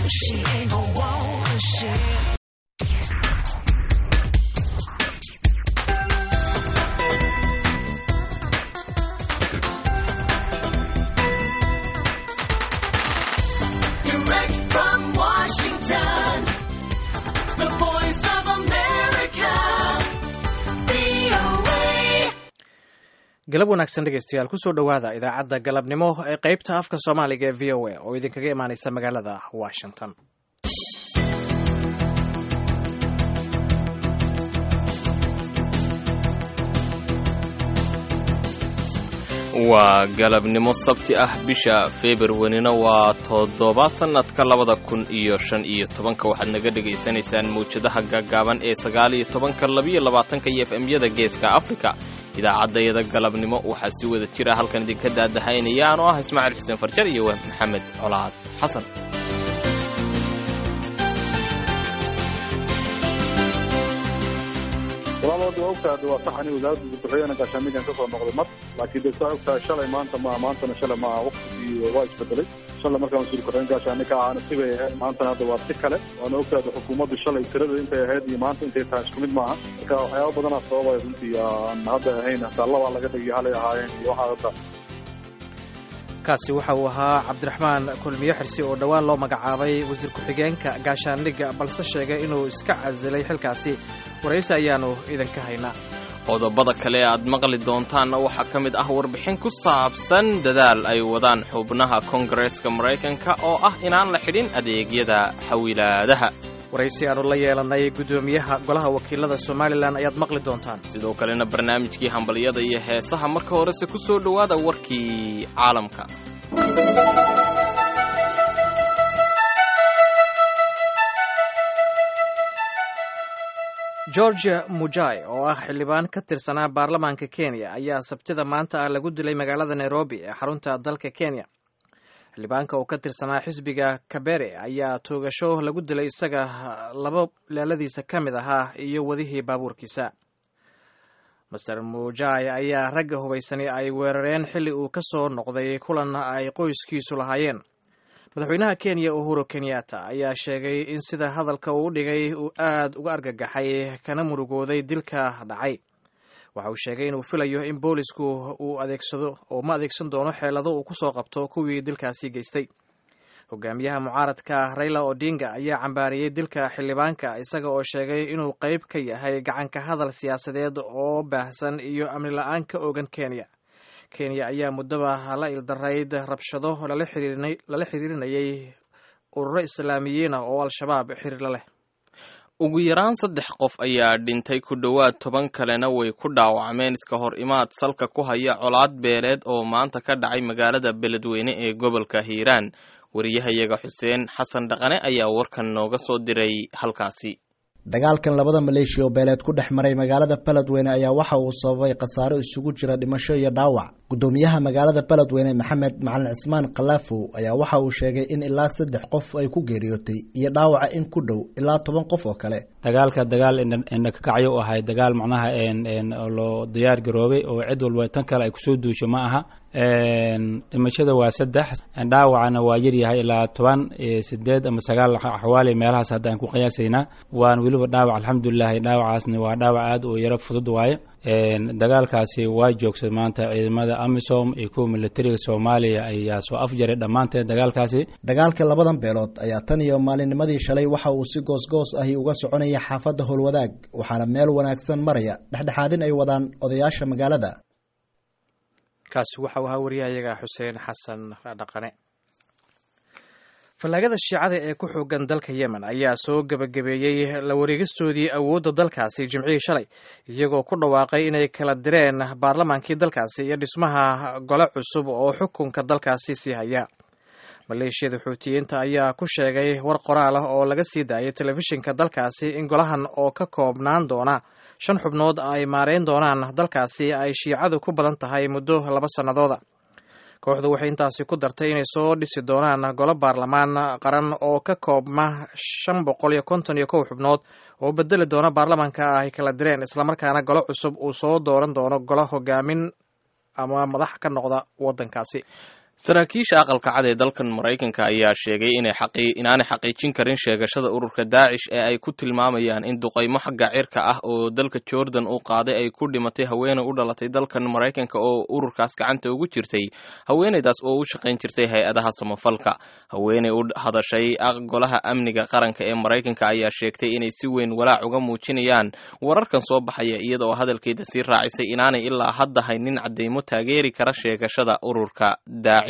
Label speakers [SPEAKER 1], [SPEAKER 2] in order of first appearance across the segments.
[SPEAKER 1] she ain't no want shit. Direct from Washington, the voice of America, VOA.
[SPEAKER 2] galab wanaagsan dhegeystayaal kusoo dhowaada idaacadda galabnimo ee qeybta afka soomaaliga ee v o a oo idinkaga imaaneysa magaalada washington
[SPEAKER 3] waa galabnimo sabti ah bisha februarina waa toddoba sannadka labada kun iyo shan iyo tobanka waxaad naga dhegaysanaysaan mawjadaha gaagaaban ee sagaal iyo tobanka labiyo labaatanka iyo efemyada geeska afrika idaacaddayada galabnimo waxaa si wada jira halkan idinka daadahaynaya anoo ah ismaaciil xuseen farjar iyo wahb maxamed colaad xasan
[SPEAKER 4] walaalooda waa ogtahay waa sax ani wasaaradda madaxweynaha gaashaamigan ka soo noqday mar laakiin de saa ogtahay shalay maanta ma maantana shalay ma waqtigii waa isbedelay shalay markaan wasiir ku-xigeen gaashaami ka ahaana sibay ahayd maantana hadda waa si kale waana ogtahay xukuumaddu shalay tirada intay ahayd iyo maanta intay tahay isku mid maaha marka waxyaaba badanaa sababaya runtii aan hadda ahayn hataa labaa laga dhigay halay ahaayeen iyo waxaa hadda
[SPEAKER 2] kaasi waxa uu ahaa cabdiraxmaan kulmiye xirsi oo dhowaan loo magacaabay wasiir ku-xigeenka gaashaandhigga balse sheegay inuu iska casilay xilkaasi waraysi ayaanu idinka haynaa
[SPEAKER 3] qodobada kale aad maqli doontaanna waxaa ka mid ah warbixin ku saabsan dadaal ay wadaan xubnaha koongareeska maraykanka oo ah inaan la xidhin adeegyada xawilaadaha
[SPEAKER 2] waraysi aanu la yeelanay guddoomiyaha golaha wakiilada somalilan ayaad maqli doontaan
[SPEAKER 3] sidoo kalena barnaamijkii hambalyada iyo heesaha marka horese ku soo dhowaada warkii caalamka
[SPEAKER 2] georgia mujai oo ah xildhibaan ka tirsanaa baarlamaanka kenya ayaa sabtida maanta ah lagu dilay magaalada nairobi ee xarunta dalka kenya xildhibaanka oo ka tirsanaa xisbiga kabere ayaa toogasho lagu dilay isaga laba laaladiisa ka mid ahaa iyo wadihii baabuurkiisa master mujai ayaa ragga hubaysani ay weerareen xilli uu ka soo noqday kulan ay qoyskiisu lahaayeen madaxweynaha kenya uhuru kenyatta ayaa sheegay in sida hadalka uu dhigay uu aad uga argagaxay kana murugooday dilka dhacay waxa uu sheegay inuu filayo in boolisku uu adeegsado oo ma adeegsan doono xeelado uu kusoo qabto kuwii dilkaasi geystay hogaamiyaha mucaaradka raila odinga ayaa cambaariyey dilka xildhibaanka isaga oo sheegay inuu qeyb ka yahay gacanka hadal siyaasadeed oo baahsan iyo amni la-aan ka ogan kenya kenya ayaa muddaba la ildarayd rabshado lala xiriirinayay ururo islaamiyiin ah oo al-shabaab xiriirla leh
[SPEAKER 3] ugu yaraan saddex qof ayaa dhintay ku dhowaad toban kalena way ku dhaawacmeen iska hor imaad salka ku haya colaad beeleed oo maanta ka dhacay magaalada beledweyne ee gobolka hiiraan wariyahayaga xuseen xasan dhaqane ayaa warkan nooga soo diray halkaasi
[SPEAKER 5] dagaalkan labada maleeshiya oo beeleed ku dhex maray magaalada beledweyne ayaa waxa uu sababay khasaaro isugu jira dhimasho iyo dhaawac guddoomiyaha magaalada beledweyne maxamed macalin cismaan kalaafow ayaa waxa uu sheegay in ilaa saddex qof ay ku geeriyootay iyo dhaawaca in ku dhow ilaa toban qof oo kale
[SPEAKER 6] dagaalka dagaal indhakakacyo u ahay dagaal macnaha loo diyaar garoobay oo cid walba tan kale ay kusoo duusho ma aha dhimashada waa saddex dhaawacana waa yaryahay ilaa toban sideed ama sagaal axwaali meelahaas hadda aan ku qiyaasaynaa waan weliba dhaawac alxamdulilahi dhaawacaasna waa dhaawac aad u yaro fudud waaye dagaalkaasi waa joogsay maanta ciidamada amisom iyo kuwa militariga soomaaliya ayaa soo afjaray dhammaanteed dagaalkaasi
[SPEAKER 5] dagaalka labadan beelood ayaa tan iyo maalinnimadii shalay waxa uu si goosgoos ahi uga soconaya xaafadda howlwadaag waxaana meel wanaagsan maraya dhexdhexaadin ay wadaan odayaasha magaalada
[SPEAKER 2] kaasi waxa uu ahaa wariyahayaga xuseen xasan dhaqane fallaagada shiicada ee ku xoogan dalka yemen ayaa soo gebagabeeyey la wareegistoodii awoodda dalkaasi jimcihii shalay iyagoo ku dhawaaqay inay kala direen baarlamaankii dalkaasi iyo dhismaha gole cusub oo xukunka dalkaasi sii haya maleeshiyada xuutiyiinta ayaa ku sheegay war qoraal ah oo laga sii daayay telefishinka dalkaasi in golahan oo ka koobnaan doona shan xubnood ay maareyn doonaan dalkaasi ay shiicadu ku badan tahay muddo laba sannadooda kooxdu waxay intaasi ku dartay inay soo dhisi doonaan golo baarlamaan qaran oo ka koobma shan boqol iyo konton iyo kow xubnood oo bedeli doona baarlamaanka ay kala direen islamarkaana golo cusub uu soo dooran doono golo hogaamin ama madax ka noqda waddankaasi
[SPEAKER 3] saraakiisha aqalka cad ee dalkan maraykanka ayaa sheegay inaanay xaqiijin karin sheegashada ururka daacish ee ay ku tilmaamayaan in duqaymo xagga cirka ah oo dalka jordan uu qaaday ay ku dhimatay haweeney u dhalatay dalkan maraykanka oo ururkaas gacanta ugu jirtay haweeneydaas oo u shaqayn jirtay hay-adaha samafalka haweeney u hadashay golaha amniga qaranka ee maraykanka ayaa sheegtay inay si weyn walaac uga muujinayaan wararkan soo baxaya iyada oo hadalkeeda sii raacisay inaanay ilaa hadda haynin cadeymo taageeri kara sheegashada ururka daacish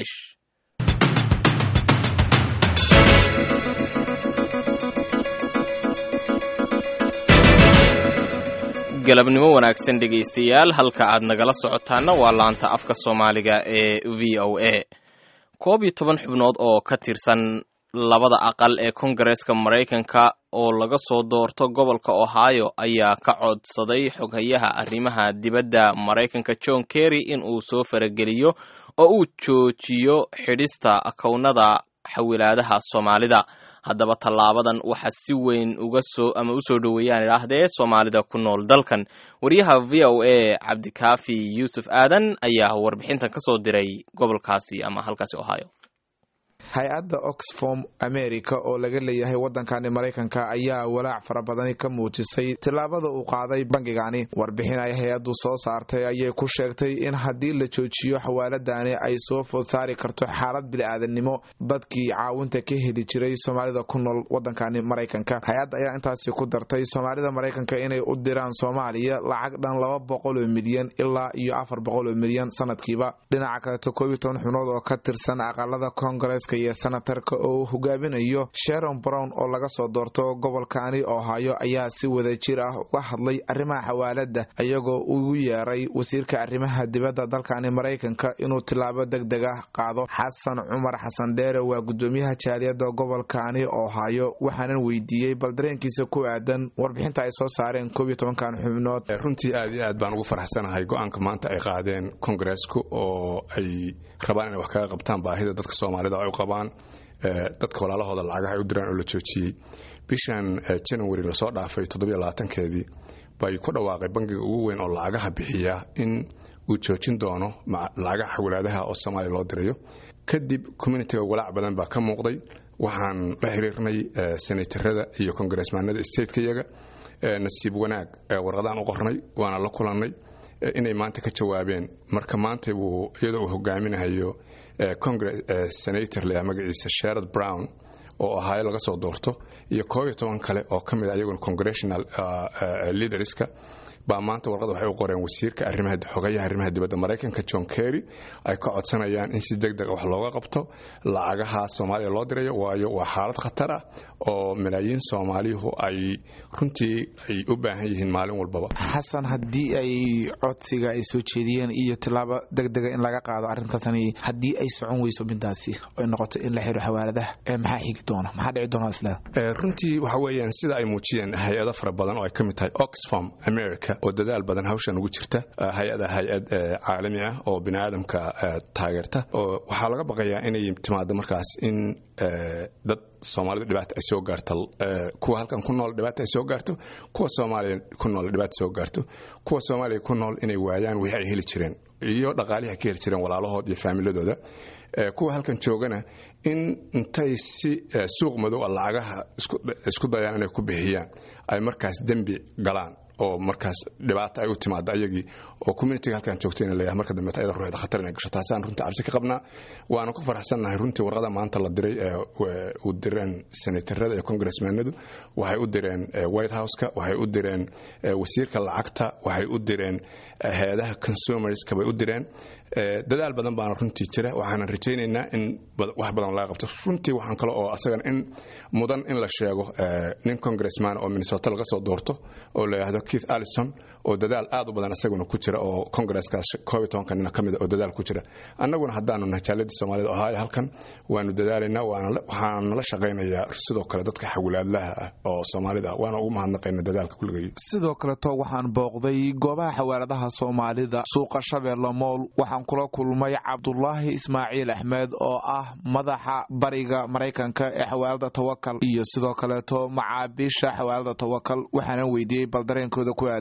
[SPEAKER 3] galabnimo wanaagsan dhegaystayaal halka aad nagala socotaana waa laanta afka soomaaliga ee v o a koob iyo toban xubnood oo ka tirsan labada aqal ee kongareeska maraykanka oo laga soo doorto gobolka ohio ayaa ka codsaday xoghayaha arrimaha dibadda maraykanka john kerry in uu soo farageliyo oo uu joojiyo xidhista kownada xawilaadaha soomaalida haddaba tallaabadan waxaa si weyn uga soo ama u soo dhoweeyaan idhaahdee soomaalida ku nool dalkan wariyaha v o a cabdikaafi yuusuf aadan ayaa warbixintan ka soo diray gobolkaasi ama halkaasi ohio
[SPEAKER 7] hay-adda oxfom america oo laga leeyahay waddankani maraykanka ayaa walaac fara badani ka muujisay tillaabada uu qaaday bangigani warbixin ay hay-addu soo saartay ayay ku sheegtay in haddii la joojiyo xawaaladani ay soo food saari karto xaalad bili-aadannimo dadkii caawinta ka heli jiray soomaalida ku nool waddankani maraykanka hay-adda ayaa intaasi ku dartay soomaalida maraykanka inay u diraan soomaaliya lacag dhan laba boqoloo milyan ilaa iyo afar boqoloo milyan sanadkiiba dhinaca kaleto koob iyo toban xubnood oo ka tirsan aqalada koongareeska iyo senatarka oo uu hogaaminayo sharon brown oo laga soo doorto gobolkani ohaayo ayaa si wada jir ah uga hadlay arrimaha xawaalada iyagoo ugu yeeray wasiirka arrimaha dibadda dalkani maraykanka inuu tilaabo deg deg ah qaado xasan cumar xasan dheere waa gudoomiyaha jaaliyadda gobolkani ohaayo waxaanan weydiiyey bal dareenkiisa ku aadan warbixinta ay soo saareen koob iyo tobankan xubnood
[SPEAKER 8] runtii aad iyo aad baan ugu faraxsanahay go-aanka maanta ay qaadeen kongareesku oo ay rabaan inay wax kaga qabtaan baahida dadka soomaalida ay u qabaan dadka walaalahooda lacagaha ay u diraan oo la joojiyey bishan january lasoo dhaafay keedii bay ku dhawaaqay bangiga ugu weyn oo lacagaha bixiya in uu joojin doono lacagaha xawalaadaha oo soomaaliya loo dirayo kadib communitiga walaac badan baa ka muuqday waxaan la xiriirnay senatarada iyo kongaresmaanada statekayaga nasiib wanaag warqadaan u qornay waana la kulannay inay maanta ka jawaabeen marka maanta wuu iyadoo uu hogaaminahayo senator leh magaciisa sherad brown oo ahaayo laga soo doorto iyo koob iyo toban kale oo ka mid a iyaguna congressional leaderska baa maanta warqad waxay u qoreen wasiirka arrimaha xogayaha arrimaha dibadda maraykanka john kerry ay ka codsanayaan in si deg deg wax looga qabto lacagaha soomaaliya loo dirayo waayo waa xaalad khatar ah oo malaayiin soomaaliyuhu ay runtii ay u baahan yihiin maalin walbaba
[SPEAKER 7] xasan haddii ay codsiga ay soo jeediyeen iyo tilaabo deg dega in laga qaado arrinta tani haddii ay socon weyso midaasi ay noqoto in la xiro xawaaladaha maxaa xigi doona maxaa dhici doona isla
[SPEAKER 8] runtii waxa weeyaan sida ay muujiyeen hay-ado fara badan oo ay ka mid tahay oxfam america oo dadaal badan hawshan ugu jirta hay-ada hay-ad caalami ah oo bini aadamka taageerta oo waxaa laga baqayaa inay timaado markaas in dad soomaalida dhibaata ay soo gaarto kuwa halkan ku nool dhibaata ay soo gaarto kuwa soomaaliya ku nool dhibaata soo gaarto kuwa soomaaliya ku nool inay waayaan wixii ay heli jireen iyo dhaqaalihi ay ka heli jireen walaalahood iyo faamiladooda kuwa halkan joogana in intay si suuq madow a lacagaha isku dayaan inay ku bixiyaan ay markaas dembi galaan oo markaas dhibaato ay u timaado ayagii oo communitiga halkan joogta ina leeyahay marka dambeeta ayada ruuxda khatar inay gasho taasaan runtii cabsi ka qabnaa waanu ku faraxsannahay runtii warqada maanta la diray ee u direen senatarada iyo congressmanadu waxay u direen white houseka waxay u direen wasiirka lacagta waxay u direen hay-adaha consumerska bay u direen dadaal badan baana runtii jira waxaanan rajaynaynaa in wax badan laga qabto runtii waxaan kale oo asagana in mudan in la sheego nin congressman oo minnesota laga soo doorto oo la yidhaahdo keith allison oo dadaal aad u badan isaguna ku jira oo congresskaas koob iyo tobanka nina ka mid oo dadaal ku jira annaguna haddaanu nahay jaaladii soomaalida ohaayo halkan waanu dadaalaynaa waxaan nala shaqaynayaa sidoo kale dadka xawlaadlaha ah oo soomaalida ah waana ugu mahadnaqayna dadaalka kulligay
[SPEAKER 7] sidoo kaleto waxaan booqday goobaha xawaaladaha soomaalida suuqa shabeelle mool waxaan kula kulmay cabdulaahi ismaaciil axmed oo ah madaxa bariga maraykanka ee xawaalada tawakal iyo sidoo kaleeto macaabiisha xawaalada tawakal waxaana weydiiyey bal dareenkooda ku aadan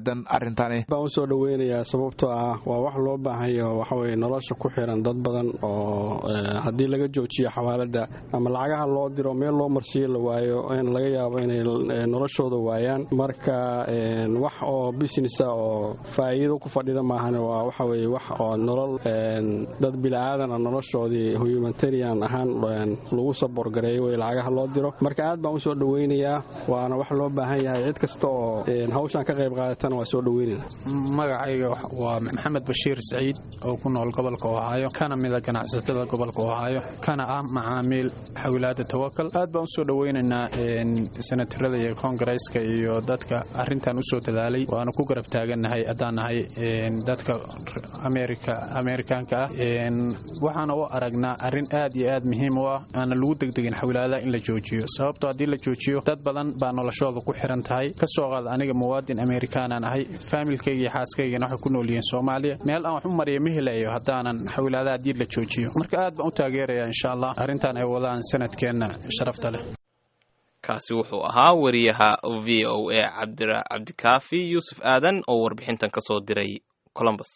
[SPEAKER 7] arrintani
[SPEAKER 9] baan usoo dhaweynayaa sababtoo ah waa wax loo baahanyo waxaweye nolosha ku xiran dad badan oo haddii laga joojiyo xawaalada ama lacagaha loo diro meel loo marsiiyo la waayo in laga yaabo inay noloshooda waayaan marka wax oo businessa oo faa'iido ku fadhida maahan waa waxaweye wax oo nolol dad bila'aadana noloshoodii humanitarian ahaan lagu saboorgareeyo wey lacagaha loo diro marka aad baan usoo dhaweynayaa waana wax loo baahan yahay cid kasta oo hawshan ka qayb qaadatana waa soo dhaweynayna
[SPEAKER 10] magacayga waa maxamed bashiir saciid oo ku nool gobolka ohaayo kana mida ganacsatada gobolka ohaayo kana ah macaamiil xawilaada tawakal aad baan usoo dhaweynaynaa senatarada iyo koongareeska iyo dadka arintan usoo dadaalay waana ku garab taagannahay haddaan nahay dadka amerika ameerikaanka ah waxaana u aragnaa arrin aad iyo aad muhiim u ah aana lagu degdegin xawilaadaha in la joojiyo sababtoo haddii la joojiyo dad badan baa noloshooda ku xiran tahay kasoo qaad aniga muwaadin amerikaanaan ahay faamilkayga iyo xaaskaygana waxay ku nool yihiin soomaaliya meel aan wax u mariya ma helayo haddaanan xawilaadaha haddii la joojiyo marka aad baan u taageeraya insha allah arrintan ay wadaan sanadkeenna sharafta leh
[SPEAKER 3] kaasi wuxuu ahaa wariyaha v o a cabdikaafi yuusuf aadan oo warbixintan ka soo diray colombus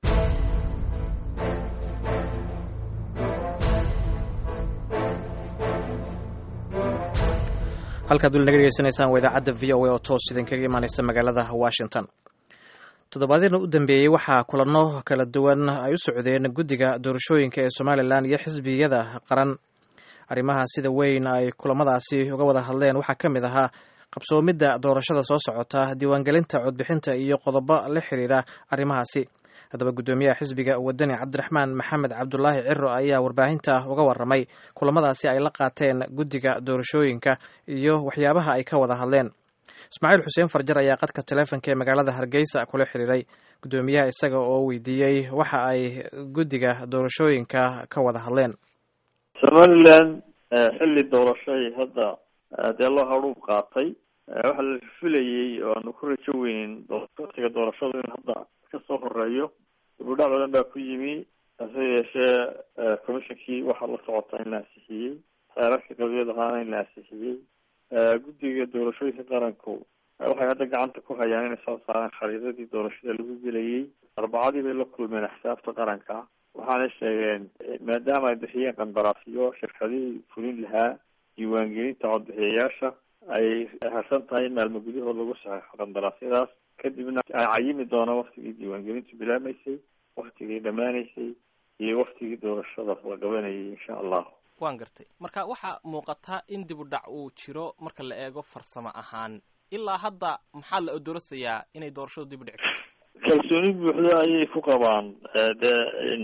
[SPEAKER 2] halkaad weli naga dhegeysanaysaan waa idaacadda v o a oo toos idinkaga imaaneysa magaalada washington toddobaadyadna u dambeeyey waxaa kulanno kala duwan ay u socdeen guddiga doorashooyinka ee somalilan iyo xisbiyada qaran arrimaha sida weyn ay kulamadaasi uga wada hadleen waxaa ka mid ahaa qabsoomidda doorashada soo socota diiwaangelinta codbixinta iyo qodobo la xiriira arrimahaasi haddaba guddoomiyaha xisbiga wadani cabdiraxmaan maxamed cabdulaahi ciro ayaa warbaahinta uga waramay kulamadaasi ay la qaateen guddiga doorashooyinka iyo waxyaabaha ay ka wada hadleen ismaaciil xuseen farjar ayaa qadka taleefonka ee magaalada hargeysa kula xiriiray guddoomiyaha isaga oo weydiiyey waxa ay guddiga doorashooyinka ka wada hadleen
[SPEAKER 11] somalilan xilli doorashay hadda dee loo hadhuub qaatay waxaa la filayey oo aanu ku rajo weynin waqtiga doorashadu in hadda kasoo horeeyo dibudhac badan baa ku yimi hase yeeshee commissionkii waxaa la socotaa in la ansixiyey xeerarka qabyad ahaana in la ansixiyey guddiga doorashooyinka qaranku waxay hadda gacanta ku hayaan inay soo saareen khariidadii doorashada lagu gelayey arbacadii bay la kulmeen axsaabta qaranka waxaanay sheegeen maadaama ay bixiyeen qandaraasyo shirkadihii fulin lahaa diiwaangelinta codbixiyayaasha ay harsan tahay in maalmo gudahood lagu saxeixo qandaraasyadaas kadibna ay cayimi doonaan waktigii diiwaangelintu bilaamaysay waktigii dhammaanaysay iyo waktigii doorashada la qabanayay insha allah
[SPEAKER 3] waan gartay marka waxaa muuqataa in dib u dhac uu jiro marka la eego farsamo ahaan ilaa hadda maxaa la odorasayaa inay doorashadu dib u dhici karto
[SPEAKER 11] kalsooni buuxda ayay ku qabaan dee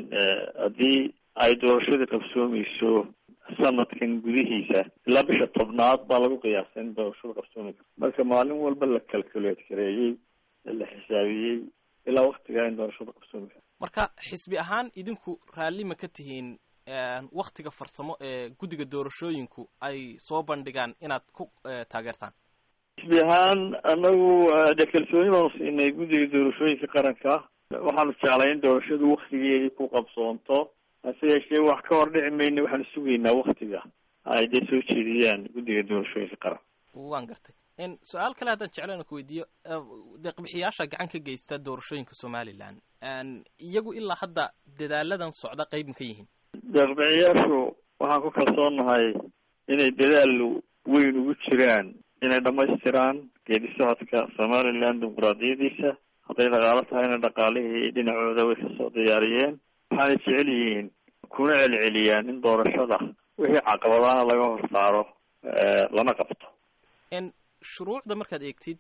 [SPEAKER 11] haddii ay doorashadii qabsoomayso sanadkan gudihiisa ilaa bisha tobnaad baa lagu qiyaasay in doorashada qabsoomi karto marka maalin walba la calculate gareeyey la xisaabiyey ilaa waktigaa in doorashada qabsoomi karto
[SPEAKER 3] marka xisbi ahaan idinku raalli ma ka tihiin waktiga farsamo ee guddiga doorashooyinku ay soo bandhigaan inaad ku taageertaan
[SPEAKER 11] xisbi ahaan anagu dee kalsooni baanu siinay guddiga doorashooyinka qaranka waxaanu jeclay in doorashadu waktigeedii ku qabsoonto hase yeeshee wax ka hor dhici mayna waxaanu sugaynaa waktiga ay dee soo jeediyaan guddiga doorashooyinka qaranka
[SPEAKER 3] waan gartay su-aal kale haddaan jeclaan ku weydiiyo deeqbixiyaasha gacan ka geysta doorashooyinka somalilan iyagu ilaa hadda dadaaladan socda qayb ma ka yihiin
[SPEAKER 11] deeqbixiyaashu waxaan ku kalsoonahay inay dadaal weyn ugu jiraan inay dhamaystiraan geedi socodka somalilan dimuquraadiyadiisa hadday dhaqaalo tahayna dhaqaalihii dhinacooda way kasoo diyaariyeen waxaanay jecel yihiin kuna celceliyaan in doorashada wixii caqabadaana laga hor saaro lana qabto
[SPEAKER 3] shuruucda markaad eegtid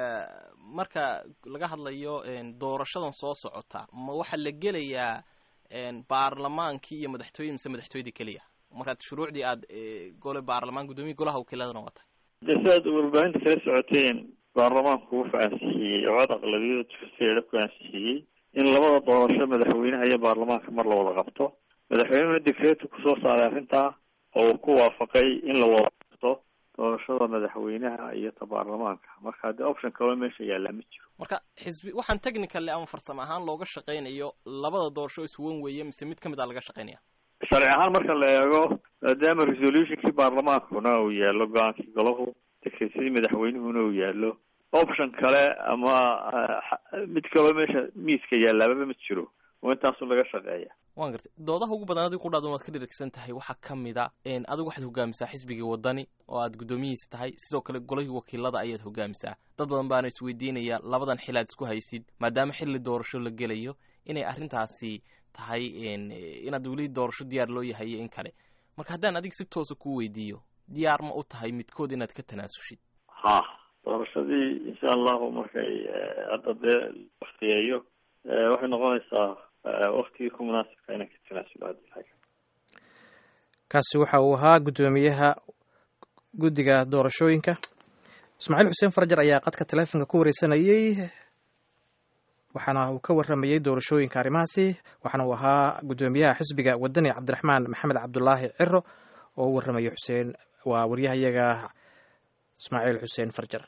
[SPEAKER 3] marka laga hadlayo doorashadan soo socota ma waxaa la gelayaa baarlamaankii iyo madaxtooyada mise madaxtooyadii keliya markaad shuruucdii aad gole baarlamaan guddoomiya golaha wakiiladana wata
[SPEAKER 11] dee si aad warbaahinta kala socoteen baarlamaanku wuxuu ansixiyey cod aqlabiyada tufaseeda ku ansixiyey in labada doorasho madaxweynaha iyo baarlamaanka mar la wada qabto madaxweynuhuna decreetu kusoo saaray arrintaa oo uu ku waafaqay in la wada qabto doorashada madaxweynaha iyo ta baarlamaanka marka dee option kaloo meesha yaallaa ma jiro
[SPEAKER 3] marka xisbi waxaan technically ama farsamo ahaan looga shaqaynayo labada doorasho iswan weeye mise mid kamid a laga shaqaynaya
[SPEAKER 11] sharci ahaan marka la eego maadaama resolutionkii baarlamaankuna uu yaallo go-aankii golahu dekreesadii madaxweynuhuna uu yaallo option kale ama mid kaloo meesha miiska yaalaababa ma jiro oo intaasu laga shaqeeya
[SPEAKER 3] waan gartay doodaha ugu badan adigu qudhaadun waad ka dhirigsan tahay waxaa ka mid a adigu waxaad hogaamisaa xisbigii wadani oo aad guddoomiyihiis tahay sidoo kale golihii wakiilada ayaad hogaamisaa dad badan baana isweydiinaya labadan xil aad isku haysid maadaama xilli doorasho la gelayo inay arrintaasi tahay inaad weli doorasho diyaar loo yahay in kale marka haddaan adiga si toosa kuu weydiiyo diyaar ma u tahay midkood inaad ka tanaasushid
[SPEAKER 11] ha doorashadii insha allahu markay hadda dee waktiyeeyo waxay noqonaysaa waktigii ku munaasibka inaan ka tanaasulo hadii
[SPEAKER 2] kaasi waxa uu ahaa guddoomiyaha guddiga doorashooyinka ismaaciil xuseen farajar ayaa qadka taleefonka ku wareysanayey waxaana uu ka waramayey doorashooyinka arrimahaasi waxaana uu ahaa guddoomiyaha xisbiga wadani cabdiraxmaan maxamed cabdulaahi ciro oo u warramayay xuseen waa waryahayaga ismaaciil xuseen farjar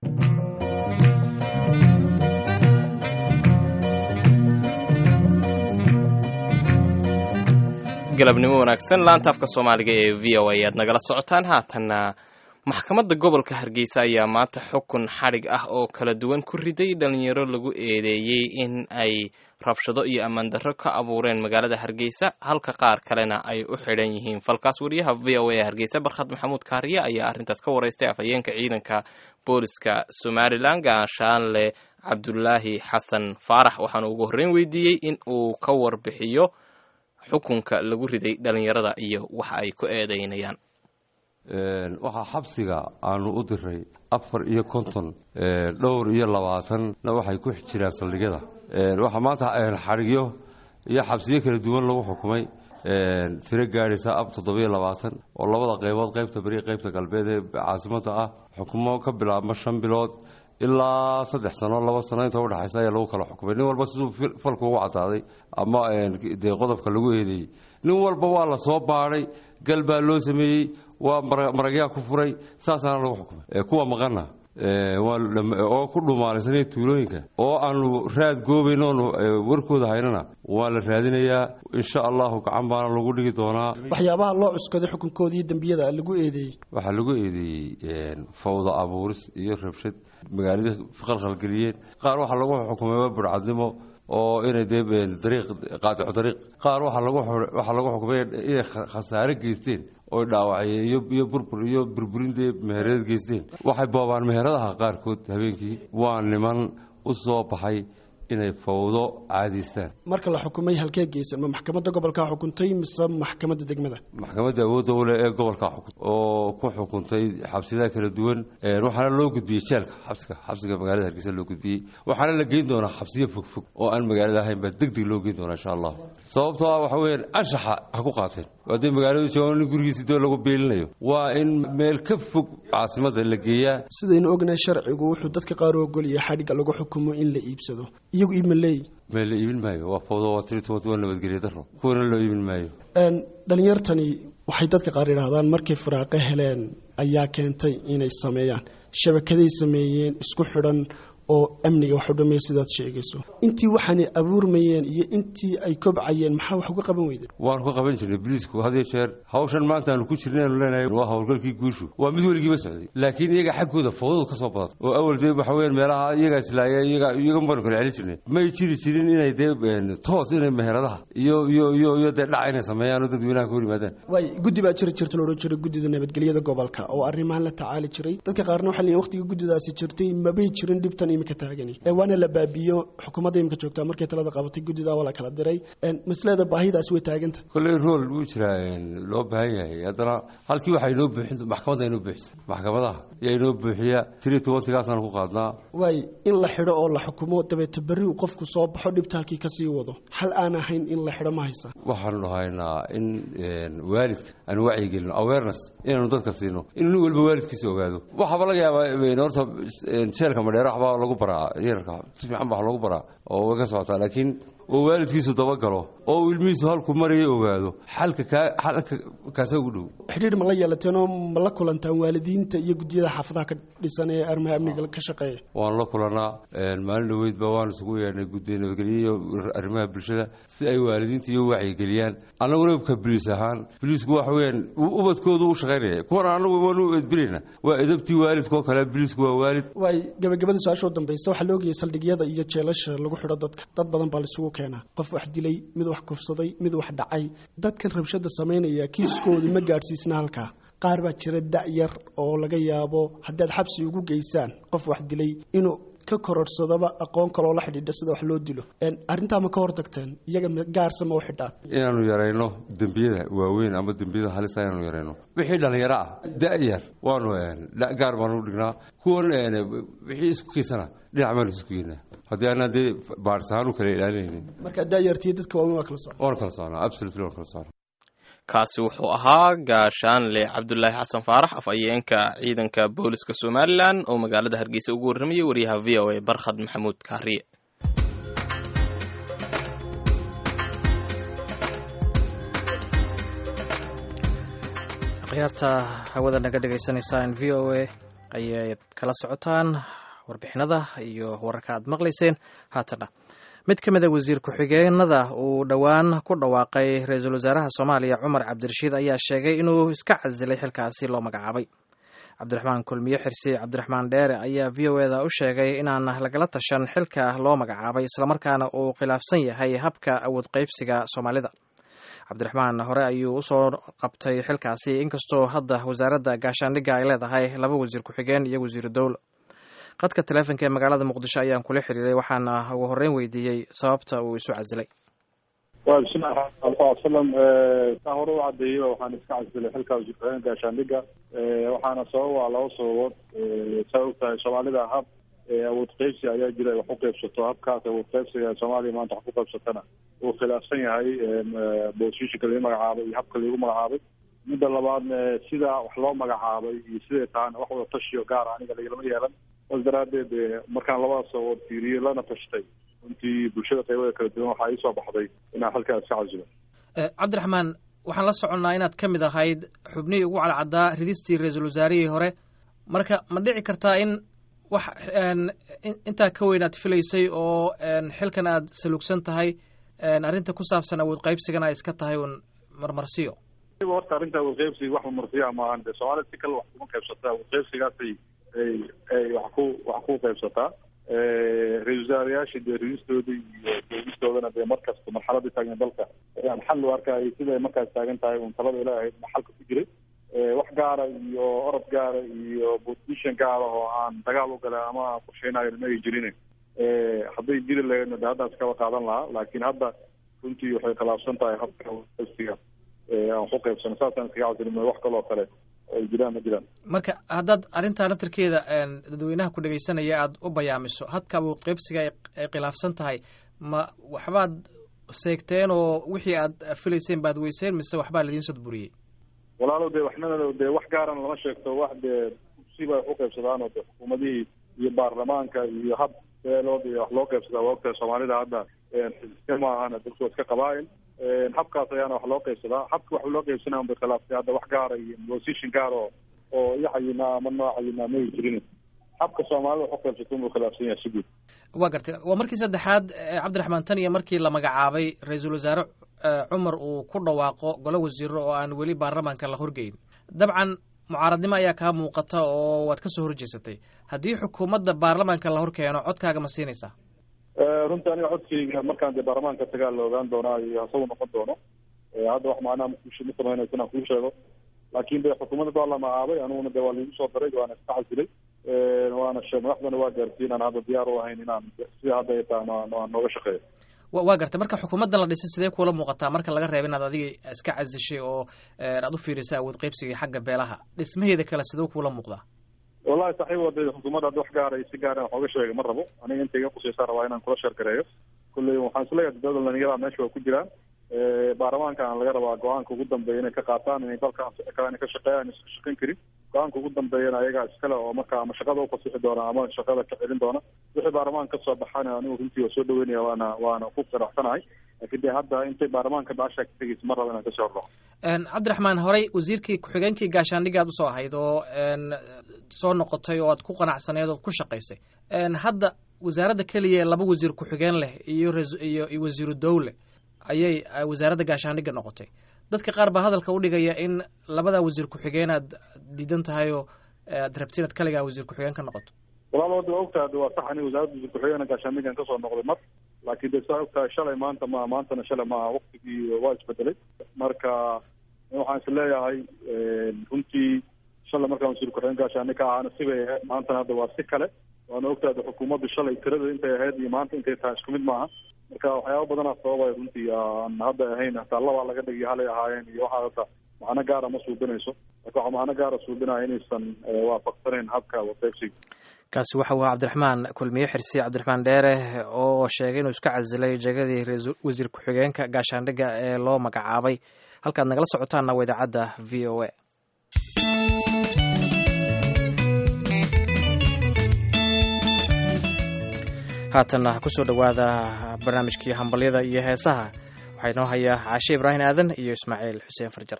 [SPEAKER 3] galabnimo wanaagsan laanta afka soomaaliga ee v o a ayaad nagala socotaan haatanna maxkamadda gobolka hargeysa ayaa maanta xukun xadhig ah oo kala duwan ku riday dhalinyaro lagu eedeeyey in ay rabshado iyo ammaan darro ka abuureen magaalada hargeysa halka qaar kalena ay u xidhan yihiin falkaas wariyaha v o a ee hargeysa barkhad maxamuud kaariye ayaa arrintaas ka wareystay afhayeenka ciidanka booliska somalilan gaashaanle cabdulaahi xasan faarax waxaana ugu horreyn weydiiyey in uu ka warbixiyo xukunka lagu riday dhalinyarada iyo waxa ay ku eedeynayaan
[SPEAKER 12] waxaa xabsiga aanu u diray afar iyo konton dhowr iyo labaatanna waxay ku jiraan saldhigyada waxaa maanta xadhigyo iyo xabsiyo kala duwan lagu xukumay tiro gaadhaysa ab toddobiyo labaatan oo labada qaybood qaybta beri qaybta galbeed ee caasimadda ah xukumo ka bilaabma shan bilood ilaa saddex sano laba sano inta udhexaysa ayaa lagu kala xukumay nin walba siduu falku ugu cadaaday ama dee qodobka lagu eedeeyey nin walba waa la soo baadhay gal baa loo sameeyey waa maragyaa ku furay saasaana lagu xukumay kuwa maqana oo ku dhumaalaysanaya tuulooyinka oo aanu raad goobayn oonu warkooda haynana waa la raadinayaa insha allahu gacan baana lagu dhigi doonaa
[SPEAKER 13] waxyaabaha loo cuskaday xukunkooda iyo dembiyada lagu eedeeyey
[SPEAKER 12] waxaa lagu eedeeyey fawda abuuris iyo rabshad magaaladii qalqalgeliyeen qaar waxaa lagu xukumay burcadnimo oo inay dee dariiq qaadico dariiq qaar waxaa lagu waxaa lagu xukumay inay khasaare geysteen oy dhaawacayeen iyo iyo burbur iyo burburin dee mehereed geysteen waxay boobaan meheradaha qaarkood habeenkii waa niman u soo baxay inay fawdo caadaystaan
[SPEAKER 13] marka la xukumay halkee geysan ma maxkamadda gobolkaa xukuntay mise maxkamadda degmada
[SPEAKER 12] maxkamadda awoodda u leh ee gobolkaa xukun oo ku xukuntay xabsiyada kala duwan waxaana loo gudbiyey jeelka xabsiga xabsiga magaalada hargeysa loo gudbiyey waxaana la geyn doonaa xabsiyo fogfog oo aan magaalada ahayn baa deg deg loo geyn doonaa insha allah sababtoo ah waxa weeyaan anshaxa ha ku qaateen haddii magaaladu joogaan nin gurigiisi doo lagu beelinayo waa in meel ka fog caasimadda la geeyaa
[SPEAKER 13] sidaynu ognahay sharcigu wuxuu dadka qaar u ogolyahay xadhigga lagu xukumo in la iibsado iyagu iibma leeyi
[SPEAKER 12] mee la iibin maayo waa fawdo waa tiri toban waa nabadgelyo daro kuwana loo iibin maayo
[SPEAKER 13] dhalinyartani waxay dadka qaar yidhaahdaan markay firaaqo heleen ayaa keentay inay sameeyaan shabakaday sameeyeen isku xidhan oo amniga wax u dhameeya sidaad sheegayso intii waxaanay abuurmayeen iyo intii ay kobcayeen maxaa wax uga qaban weyden
[SPEAKER 12] waanu ka qaban jirnay boliisku had iyo jeer hawshan maanta aanu ku jirnaynu leenahay waa howlgalkii guushu waa mid weligiiba socday laakiin iyaga xaggooda fawdadu ka soo badatay oo awal dee waxa weyan meelaha iyagaa islaaya iyaga iyaga baanu kala celin jirnay may jiri jirin inay dee toos inay meheradaha iyo iyo iyo iyo dee dhaca inay sameeyaan oo dadweynaha ka hor yimaadaan
[SPEAKER 13] waay guddi baa jiri jirta loodhan jiray guddida nabadgelyada gobolka oo arrimahan la tacaali jiray dadka qaarna waxaa leeyihin waqtiga guddidaasi jirtay mabay jirin dhibtan imika taagani waana la baabiyo xukuumadda imika joogtaa markay talada qabatay guddida waa la kala diray maslada baahidaas way taaganta
[SPEAKER 12] kolley rool wuu jiraa loo baahan yahay haddana halkii waxaa inoo buuxin maxkamadda inoo buuxisa maxkamadaha yaa inoo buuxiya tiri tobantigaasaan ku qaadnaa
[SPEAKER 13] waay in la xidho oo la xukumo dabeeta berri uu qofku soo baxo dhibta halkii kasii wado xal aan ahayn in la xidho ma haysa
[SPEAKER 12] waxaanu dhahaynaa in waalidka aan wacyigelino awareness inaanu dadka siino in nin walba waalidkiisa ogaado waxaaba laga yaabaa horta jeelka madheere waxbaa lagu baraa yararka si fiican baa lagu baraa oo way ka socotaa laakiin oo waalidkiisu dabagalo oo uu ilmihiisu halku maraya ogaado xalka kaa xalka kaasa ugu dhow
[SPEAKER 13] xidhiidh ma la yeelateen oo ma la kulantaan waalidiinta iyo guddiyada xaafadaha ka dhisan ee arrimaha amniga ka shaqeeya
[SPEAKER 12] waan la kulanaa maalin dhoweydba waan isugu yeedhnay guddiga nabadgelyo iyo arrimaha bulshada si ay waalidiinta iyo wacyigeliyaan annaguna ka boliis ahaan boliisku waxa weeyaan ubadkoodu u shaqaynaya kuwan annagu waanu edbinayna waa edabtii waalidka oo kale boliisku waa waalid
[SPEAKER 13] waay gabagabada su-aasha u dambaysa waxaa la ogayay saldhigyada iyo jeelasha lagu xidho dadka dad badan baa laisugu keenaa qof wax dilay mid wax kufsaday mid wax dhacay dadkan rabshada samaynaya kiiskoodu ma gaadhsiisna halkaa qaar baa jira da-yar oo laga yaabo haddaad xabsi ugu geysaan qof wax dilay inuu ka kororsadaba aqoon kaloo la xidhiidha sida wax loo dilo arrintaa ma ka hortagteen iyaga gaarsa ma u xidhaan
[SPEAKER 12] inaanu yarayno dembiyada waaweyn ama dembiyada halisa inaanu yarayno wixii dhallinyaro ah da-yar waanu gaar baanu dhignaa kuwan wixii isku kiisana dhinac baanu isku geynaa haddii aanaan dee baarsahaan u kala ilaalinaynin
[SPEAKER 13] marka da-yartiyo dadka waaweyn waa kala socon
[SPEAKER 12] waan kala socnaa absolutely waan kala socnaa
[SPEAKER 3] kaasi wuxuu ahaa gaashaanle cabdulaahi xasan faarax afhayeenka ciidanka booliska somalilan oo magaalada hargeysa ugu warramayay wariyaha v o a barkhad maxamuud kaariye
[SPEAKER 2] akhyaarta hawada naga dhagaysanaysaan v o a ayay kala socotaan warbixinada iyo wararka aad maqlayseen haatana mid ka mida wasiir ku-xigeenada uu dhowaan ku dhawaaqay ra-iisul wasaaraha soomaaliya cumar cabdirashiid ayaa sheegay inuu iska casilay xilkaasi loo magacaabay cabdiraxmaan kulmiye xirsi cabdiraxmaan dheere ayaa v o eda u sheegay inaan lagala tashan xilka loo magacaabay islamarkaana uu khilaafsan yahay habka awood qaybsiga soomaalida cabdiraxmaan hore ayuu usoo qabtay xilkaasi inkastoo hadda wasaaradda gaashaandhigga ay leedahay laba wasiir ku-xigeen iyo wasiiru dowla qadka taleefonka ee magaalada muqdisho ayaan kula xiriiray waxaana ugu horreyn weydiiyey sababta uu isu casilay
[SPEAKER 4] wa bismillahi raxmaan alai salam saa hore u cadeeyeyba waxaan iska casilay xilka wasiir ku-xigeen gaashaandhigga waxaana sababa laba sababood saa ogtahay soomaalida hab awood qaybsi ayaa jira ay wax u qaybsato habkaas awood qaybsiga soomaaliya maanta wax ku qaybsatana uu khilaafsan yahay bosishinka lagu magacaabay iyo habka lagu magacaabay midda labaadna sida wax loo magacaabay iyo siday tahana wax wada tashiyo gaara aniga lagalama yeelan saas daraadeed markaan labadaas sababood fiiriyey lana tashtay runtii bulshada qaybada kala duwan waxaa iisoo baxday inaan halkaas iska casilo
[SPEAKER 2] cabdiraxmaan waxaan la soconnaa inaad ka mid ahayd xubnihii ugu cadcaddaa ridistii ra-iisul wasaarihii hore marka ma dhici kartaa in wax intaa ka weyn aad filaysay oo xilkan aad salugsan tahay arrinta ku saabsan awood qaybsigana ay iska tahay uun marmarsiyo
[SPEAKER 4] horta arrinta awood qaybsiga wax marmarsiya maahan de soomaalida si kale wax kuma qaybsataa awood qaybsigaasay ay ay wax ku wax ku qaybsataa ra-isul wasaarayaasha dee ridistooda iyo doogistoodana dee markasta marxaladii taagna dalka ayaan xal u arkayay siday markaas taagan tahay uun talada ilaahay xalka ku jiray wax gaara iyo orod gaara iyo position gaara oo aan dagaal u galay ama qorsheynayo ma ay jirin hadday jiri lahaydna de haddaas kaba qaadan lahaa laakiin hadda runtii waxay khilaafsan tahay habka qaybsiga aan ku qaybsano saasaan iskaga casilin wax kaloo kale ay jiraan ma jiraan
[SPEAKER 2] marka haddaad arrintaa laftirkeeda dadweynaha ku dhegaysanaya aada u bayaamiso habka awood qaybsiga ay khilaafsan tahay ma waxbaad seegteen oo wixii aad filayseen baad weyseen mise waxbaa laidiin sodburiyey
[SPEAKER 4] walaalow dee waxnana dee wax gaaran lama sheegto wax dee siba wax u qaybsadaan oo de xukuumadihii iyo baarlamaanka iyo hab beelood iyo wax loo qaybsadaa waa ogtahay soomaalida hadda ma ahana dadku waa iska qabaa'il habkaas ayaana wax loo qaybsadaa habka wax loo qaybsanaya un bay khilaaftay hadda wax gaara iyo position gaar oo oo iyo cayinaa ama noo cayinaa may jirin habka soomaalida wax u qaybsato unbuu khilaafsan yahay si guud
[SPEAKER 2] waa gartay waa markii saddexaad cabdiraxmaan tan iyo markii la magacaabay ra-iisul wasaare cumar uu ku dhawaaqo golo wasiiro oo aan weli baarlamaanka la horgeyn dabcan mucaaradnimo ayaa kaa muuqata oo waad ka soo horjeesatay haddii xukuumadda baarlamaanka la hor keeno codkaaga ma siinaysaa
[SPEAKER 4] runtii aniga codkayga markaan dee baarlamaanka tagaa la ogaan doonaa iyo hasagu noqon doono hadda wax macnaha ma samaynayso inaan kuu sheego laakiin de xukuumadda baa la magacaabay aniguna de waa laigu soo daray waana iska casilay waana madaxdana waa gaarsiin aan hadda diyaar u ahayn inaan sida hadda ay tahay aan nooga shaqeeyo
[SPEAKER 2] waa gartay marka xukuumadda la dhisay sidee kuula muuqataa marka laga reeba inaad adiga iska casishay oo aad u fiirisay awood qaybsiga xagga beelaha dhismaheeda kale sidee kuula muuqdaa
[SPEAKER 4] wallahi saaxiib wada xukuumadda hadda wax gaara si gaara wax ooga sheega ma rabo aniga inta iga qusaysaa rabaa inaan kula sheergareeyo kulley waxaan isleeyahay dowlada dhalinyarada meesha waa ku jiraan baarlamaankan laga rabaa go-aanka ugu dambeeya inay ka qaataan inay dalka inay ka shaqeeyaan iska shaqayn karin go-aanka ugu dambeeyana ayagaa iskale oo marka ama shaqada ufasixi doona ama shaqada ka celin doona wixii baarlamaanka kasoo baxana anigu runtii waa soo dhaweynaya waana waana ku qiraxsanahay laakiin dee hadda intay baarlamaanka baasha ka tegeysa mar raba inaan kasoo horbaxo
[SPEAKER 2] cabdiraxmaan horey wasiirkii ku-xigeenkii gaashaandhigaad usoo ahayd oo soo noqotay oo aad ku qanacsaneed ood ku shaqaysay hadda wasaaradda keliya ee laba wasiir ku-xigeen leh iyo iyo iyo wasiiru dowle ayay wasaaradda gaashaandhigga noqotay dadka qaar baa hadalka u dhigaya in labada wasiir ku-xigeen aad diidan tahay oo aad rabti inaad kaligaa wasiir ku-xigeen ka noqoto
[SPEAKER 4] walaal wada waa ogtahay de waa sax ani wasaaradda wasiir ku-xigeenka gaashaandhiggan kasoo noqday mar laakiin de saa ogtahay shalay maanta ma maantana shalay ma waktigii waa isbedelay marka waxaan is leeyahay runtii shalay markaan wasiir ku-xigeen gaashaandhig ka ahaana sibay ahayd maantana hadda waa si kale waana ogtahay de xukuumaddu shalay tirada intay ahayd iyo maanta intay tahay isku mid maaha marka waxyaaba badanaa sababay runtii aan hadda ahayn hataa labaa laga dhigiyo halay ahaayeen iyo waxaa hata macno gaara ma suubinayso laakin waxaa macno gaara suubinaya inaysan waafaqsanayn habka wadeegsiga
[SPEAKER 2] kaasi waxa uu cabdiraxmaan kulmiye xirsi cabdiraxmaan dheere oo sheegay inuu iska casilay jegadii wasiir ku-xigeenka gaashaandhigga ee loo magacaabay halkaad nagala socotaanna waa idaacadda v o a haatanna kusoo dhowaada barnaamijkii hambalyada iyo heesaha waxaa inoo hayaa caashe ibraahim aadan iyo ismaaciil xuseen farjar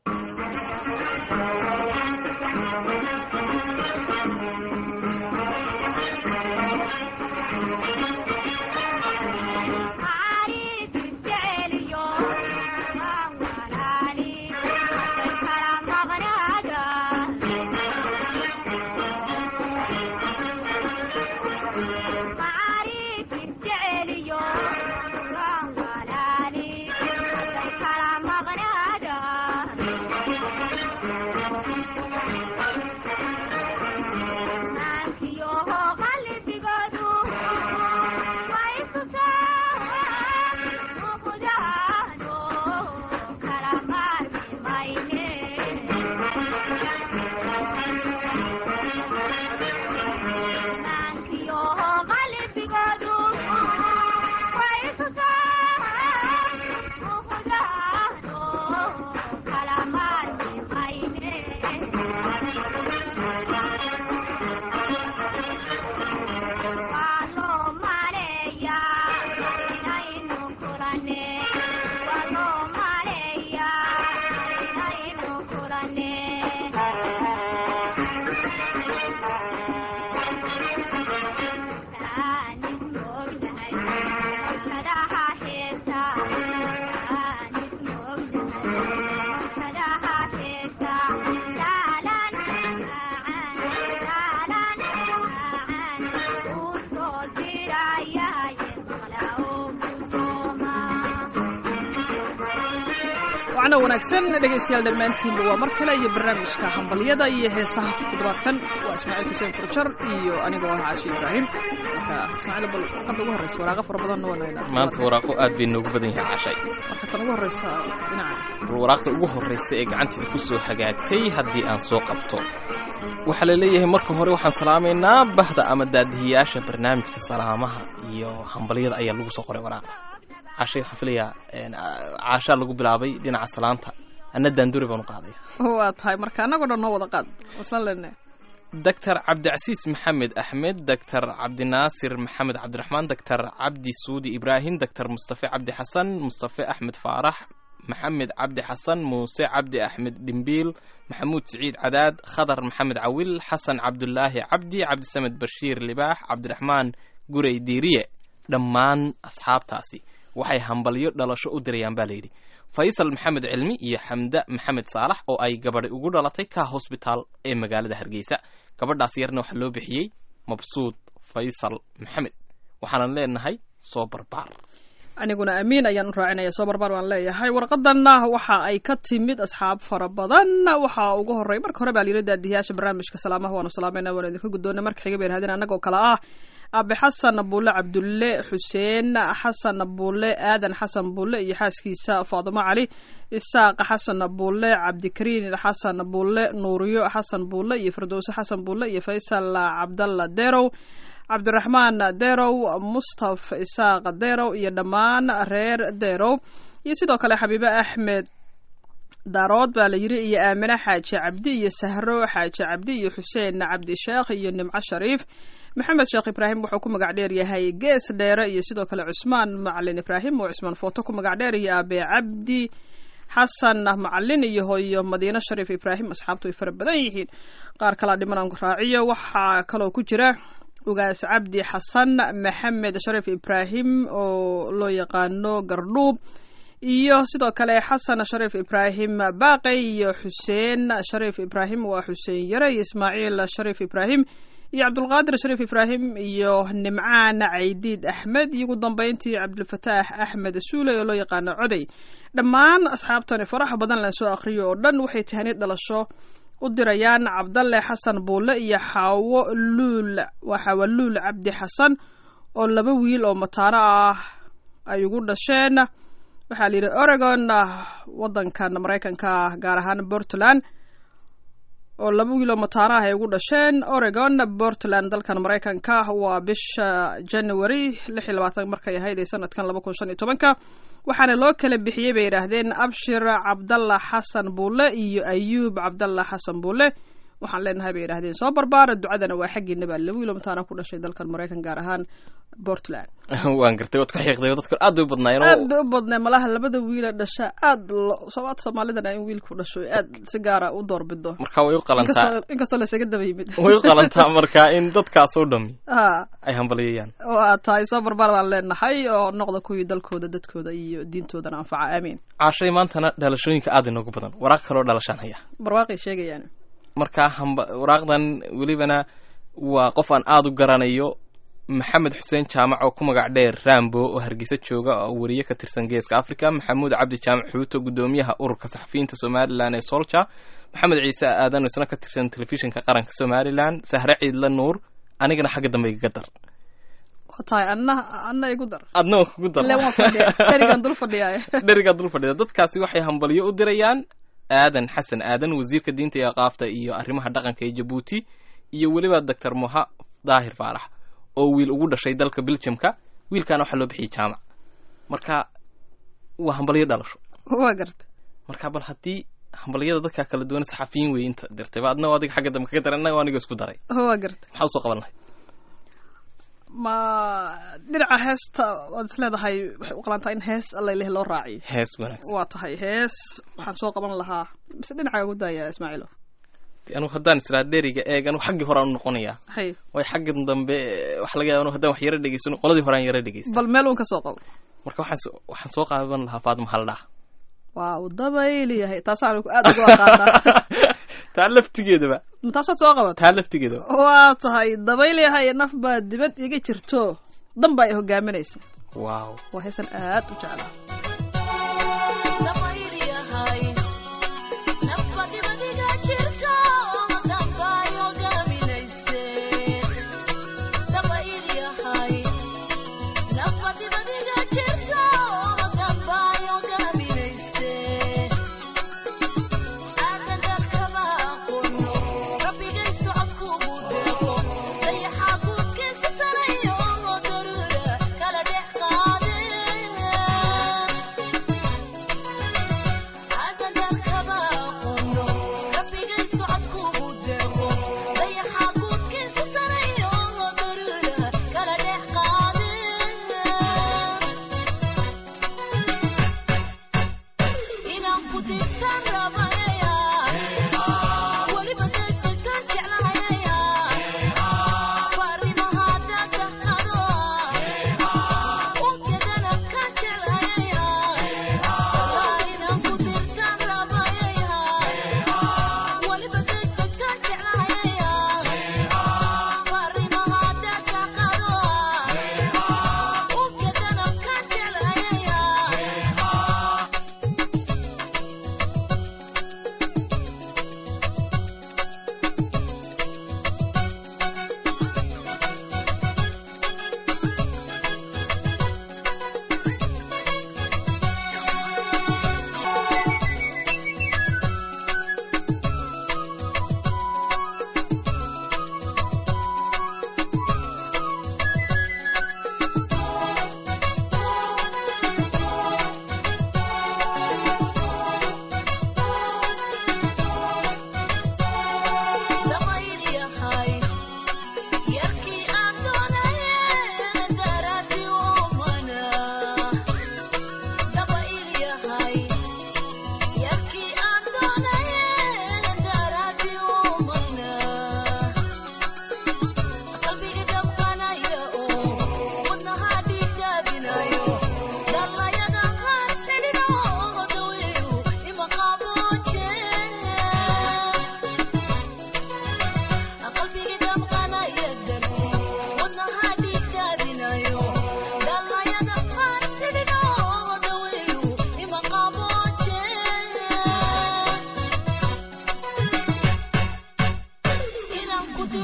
[SPEAKER 14] wanaagsan dhegaystayaal dhammaantiinba waa mar kale iyo barnaamijka hambalyada iyo heesaha toddobaadkan waa ismaaciil xuseen furjar iyo anigoo ah caashi ibraahim marka ismaaciil bal warqadda ugu horreysa waraaqo fara badanna waa nahaynaa
[SPEAKER 3] maanta waraaqo aad bay noogu badan yahay caashay
[SPEAKER 14] marka tan ugu horreysa dhinaca
[SPEAKER 3] bal waraaqda ugu horreysa ee gacanteeda ku soo hagaagtay haddii aan soo qabto waxaa la leeyahay marka hore waxaan salaamaynaa bahda ama daadihiyaasha barnaamijka salaamaha iyo hambalyada ayaa lagu soo qoray waraaqda cashay waxaan filayaa caashaa lagu bilaabay dhinaca salaanta anna daanduri baan u qaadaya
[SPEAKER 14] waa tahay marka annagoo dhan noo wada qaad waslan lene
[SPEAKER 3] doctor cabdicasiis maxamed axmed doctor cabdinaasir maxamed cabdiraxmaan doctor cabdi suudi ibraahim doctor mustafe cabdi xasan mustafe axmed faarax maxamed cabdi xasan muuse cabdi axmed dhimbiil maxamuud siciid cadaad khadar maxamed cawil xasan cabdulaahi cabdi cabdisamed bashiir libaax cabdiraxmaan gurey diiriye dhammaan asxaabtaasi waxay hambalyo dhalasho u dirayaan baa layidhi faysal maxamed cilmi iyo xamda maxamed saalax oo ay gabadhi ugu dhalatay ka hosbitaal ee magaalada hargeysa gabadhaas yarna waxaa loo bixiyey mabsuud faysal maxamed waxaanan leenahay soo barbaar
[SPEAKER 14] aniguna amiin ayaan u raacinaya soo barbaar waan leeyahay warqadanna waxa ay ka timid asxaab fara badan waxaa ugu horey marka hore baa layidhi daadiyaasha barnaamijka salaamaha waanu salaamayna waanu idinka guddoona marka xiga bay yidhahdeen annagoo kale ah abe xasan buule cabdulle xuseen xasan buule aadan xasan buule iyo xaaskiisa faadimo cali isaaq xasan buule cabdikariin xasan buule nuuriyo xasan buule iyo firdowse xasan buule iyo faysal cabdalla derow cabdiraxmaan derow mustaf isaaq derow iyo dhammaan reer derow iyo sidoo kale xabiibe axmed daarood baa la yiri iyo aamine xaaji cabdi iyo sahro xaaji cabdi iyo xuseen cabdi sheekh iyo nimco shariif maxamed sheekh ibraahim wuxuu ku magac dheer yahay gees dheere iyo sidoo kale cusmaan macalin ibraahim oo cusmaan footo ku magac dheer iyo aabe cabdi xasan macalin iyo hooyo madiine shariif ibraahim asxaabtu way fara badan yihiin qaar kalaa dhimanaan raaciyo waxaa kaloo ku jira ugaas cabdi xasan maxamed shariif ibraahim oo loo yaqaano gardhuub iyo sidoo kale xasan shariif ibraahim baaqey iyo xuseen shariif ibraahim waa xuseen yare iyo ismaaciil shariif ibraahim iyo cabdulqaadir shariif ibraahim iyo nimcaan caydiid axmed iyo ugu dambeyntii cabdilfataax axmed suule oo loo yaqaano coday dhammaan asxaabtani faraxa badan la soo akhriyo oo dhan waxay tahani dhalasho u dirayaan cabdalle xasan buulle iyo xaawo luul waa xaawo luul cabdi xasan oo laba wiil oo mataano ah ay ugu dhasheen waxaa la yidhi oregon waddankan maraykanka gaar ahaan portland oo laba wiil oo mataano ah ay ugu dhasheen oregon portland dalkan maraykanka waa bisha january lix iyo labaatan markay ahayd ee sanadkan laba kun shan iyo tobanka waxaana loo kala bixiyey bay yidhaahdeen abshir cabdalla xasan buulle iyo ayuub cabdalla xasan buulle waxaan leenahay bay yidhahdeen soo barbaara ducadana waa xaggiina baa laba wiil oo mataana ku dhashay dalkan maraykan gaar ahaan portland
[SPEAKER 3] waan gartay waad ka xiiqday dadka aad bay u badnaayeen
[SPEAKER 14] aad bay u badnay malaha labada wiila dhasha aad somaad soomaalidana in wiilku dhasho aad si gaara u doorbido
[SPEAKER 3] marka way u qalantaa
[SPEAKER 14] inkastoo laysaga daba yimid
[SPEAKER 3] way u qalantaa marka in dadkaas oo dhami
[SPEAKER 14] ha
[SPEAKER 3] ay hambaliyayaan
[SPEAKER 14] oo aad tahay soo barbaar baan leenahay oo noqda kuwii dalkooda dadkooda iyo diintoodana anfaca aamiin
[SPEAKER 3] caashay maantana dhalashooyinka aad inoogu badan waraaq kaloo dhalashaan haya
[SPEAKER 14] barwaaqay sheegayaan
[SPEAKER 3] marka hamba waraaqdan welibana waa qof aan aada u garanayo maxamed xuseen jaamac oo ku magac dheer rambo oo hargeysa jooga oo weriye ka tirsan geeska africa maxamuud cabdi jaamac xuuto guddoomiyaha ururka saxafiyiinta somalilan ee solja maxamed ciise aadan oo isna ka tirsan telefishinka qaranka somalilan sahre ciidla nuur anigana xagga dambe igaga dar
[SPEAKER 14] waa tahay anna anna igu dar
[SPEAKER 3] adna waan kugu dar
[SPEAKER 14] ile waan fadhiya dherigan dul fadhiyaay
[SPEAKER 3] dherigaa dul fadhida dadkaasi waxay hambalyo u dirayaan aadan xasan aadan wasiirka diinta iyo aqaafta iyo arrimaha dhaqanka ee jabuuti iyo weliba doctor moha daahir faarax oo wiil ugu dhashay dalka belgiumka wiilkaana waxaa loo bixiyay jaamac marka waa hambalyo dhalasho
[SPEAKER 14] waa garta
[SPEAKER 3] marka bal haddii hambalyada dadka kala duwan saxafiyiin wey inta dirtayba adna adiga xagga dambe kaga daray annaga aniga isku daray
[SPEAKER 14] waa garta
[SPEAKER 3] maxaa usoo qaban lahay
[SPEAKER 14] ma dhinaca heesta waad is leedahay waxay u qalantaa in hees allaileh loo raaciyo
[SPEAKER 3] hees wanaagsan
[SPEAKER 14] waa tahay hees waxaan soo qaban lahaa mise dhinaca ugu daaya ismaaciilo
[SPEAKER 3] anugu haddaan israa dheriga eeg anugu xaggii hore aan noqonayaa
[SPEAKER 14] hay
[SPEAKER 3] way xaggan dambe waxa laga yaba anu haddaan wax yaro dhegeysano qoladii hore aan yaro dhegeysan
[SPEAKER 14] bal meel uun ka soo qabo
[SPEAKER 3] marka waxaan so- waxaan soo qaaban lahaa faadima haldhaa
[SPEAKER 14] waa uu dabayliyahay taasaan aad ugu aqaanaa
[SPEAKER 3] taa laftigeedaba
[SPEAKER 14] taasaad soo qabat
[SPEAKER 3] taa laftigeedaba
[SPEAKER 14] waa tahay dabayliyahay naf baa dibad iga jirto dan baa i hogaaminaysa
[SPEAKER 3] waaw
[SPEAKER 14] waa heesan aad u jeclaa
[SPEAKER 1] Kala dhex qaadeen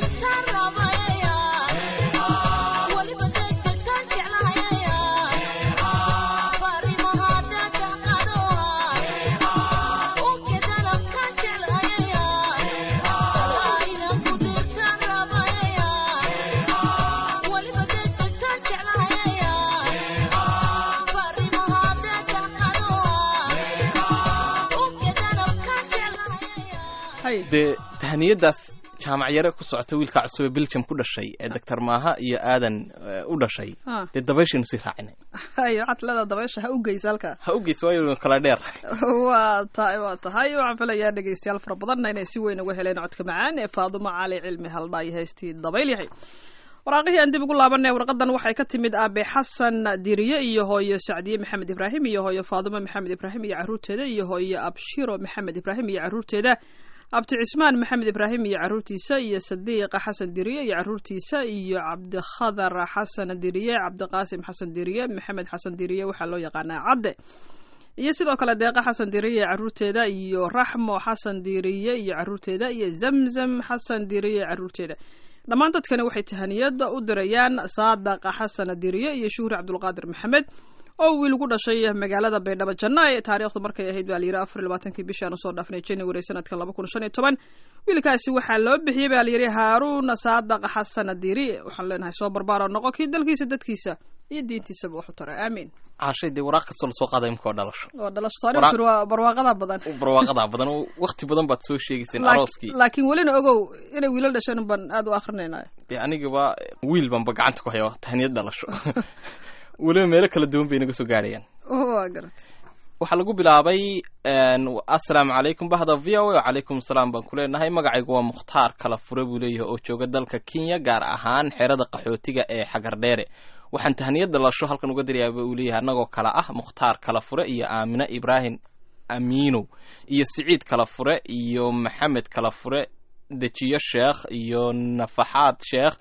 [SPEAKER 3] dee tahaniyadaas jaamac yare ku socota wiilka cusub ee belgium ku dhashay ee doctor maaha iyo aadan eh, u dhashay
[SPEAKER 14] Ah.
[SPEAKER 3] dee dabayshaynu sii raacinay
[SPEAKER 14] hayo waxaad leedaha dabaysha ha u geysa halka
[SPEAKER 3] ha u geysa waayo kala dheer
[SPEAKER 14] waa tahay waa tahay waxaan filayaa dhegeystayaal fara badanna inay si weyn uga heleen codka macaan ee faadumo cali cilmi haldha iyo heystii dabayl yahay waraaqihii aan dib ugu laabanay warqadan waxay ka timid aabe xasan diriye iyo hooyo sacdiye maxamed ibraahim iyo hooyo faadumo maxamed ibraahim iyo caruurteeda iyo hooyo abshiro maxamed ibraahim iyo caruurteeda abti cismaan maxamed ibraahim iyo caruurtiisa iyo sadiiqa xasan diriye iyo caruurtiisa iyo cabdikhadar xasan diriye cabdiqaasim xasan diriye maxamed xasan diriye waxaa loo yaqaanaa cadde iyo sidoo kale deeqa xasan diriye iyo caruurteeda iyo raxmo xasan diriye iyo caruurteeda iyo zamzam xasan diriye iyo caruurteeda dhammaan dadkani waxay tahaniyada u dirayaan saadaqa xasan diriye iyo shuhri cabdulqaadir maxamed oo wiil ugu dhashay magaalada baydhabo janna ee taariikhdu markay ahayd baa layidhi afar iyo labaatankii bishii aan usoo dhaafnay january sanadkan laba kun shan iyo toban wiilkaasi waxaa loo bixiyey baa layidhi haaruuna saadaqa xasan diriye waxaan leenahay soo barbaaro noqo kii dalkiisa dadkiisa iyo diintiisaba wax u tara aamiin
[SPEAKER 3] caashay dee waraaq kastoo lasoo qaaday imka waa dhalasho
[SPEAKER 14] oo dhalasho saani
[SPEAKER 3] Waraaq-
[SPEAKER 14] kuri waa barwaaqada badan
[SPEAKER 3] barwaaqadaa badan oo waqti badan baad soo sheegayseen
[SPEAKER 14] Laak-
[SPEAKER 3] arooskii
[SPEAKER 14] laakiin welina ogow inay wiilal dhasheen baan aad u akrinaynayo
[SPEAKER 3] dee anigaba wiil banba gacanta ku haya tahaniyad dhalasho weliba meelo kala duwan bay naga soo gaadhayaan
[SPEAKER 14] waa garatay
[SPEAKER 3] waxaa lagu bilaabay een, assalaamu calaykum bahda v o a wacalaykum salaam baan ku leenahay magacaygu waa mukhtaar kala fure buu leeyahay oo jooga dalka kenya gaar ahaan xerada qaxootiga ee xagardheere waxaan tahaniyad dhalasho halkan uga dirayaaba uu leeyahay annagoo kale ah mukhtaar kala fure iyo aamine ibraahim amiinow iyo siciid kala fure iyo maxamed kala fure dejiyo sheekh iyo nafaxaad sheekh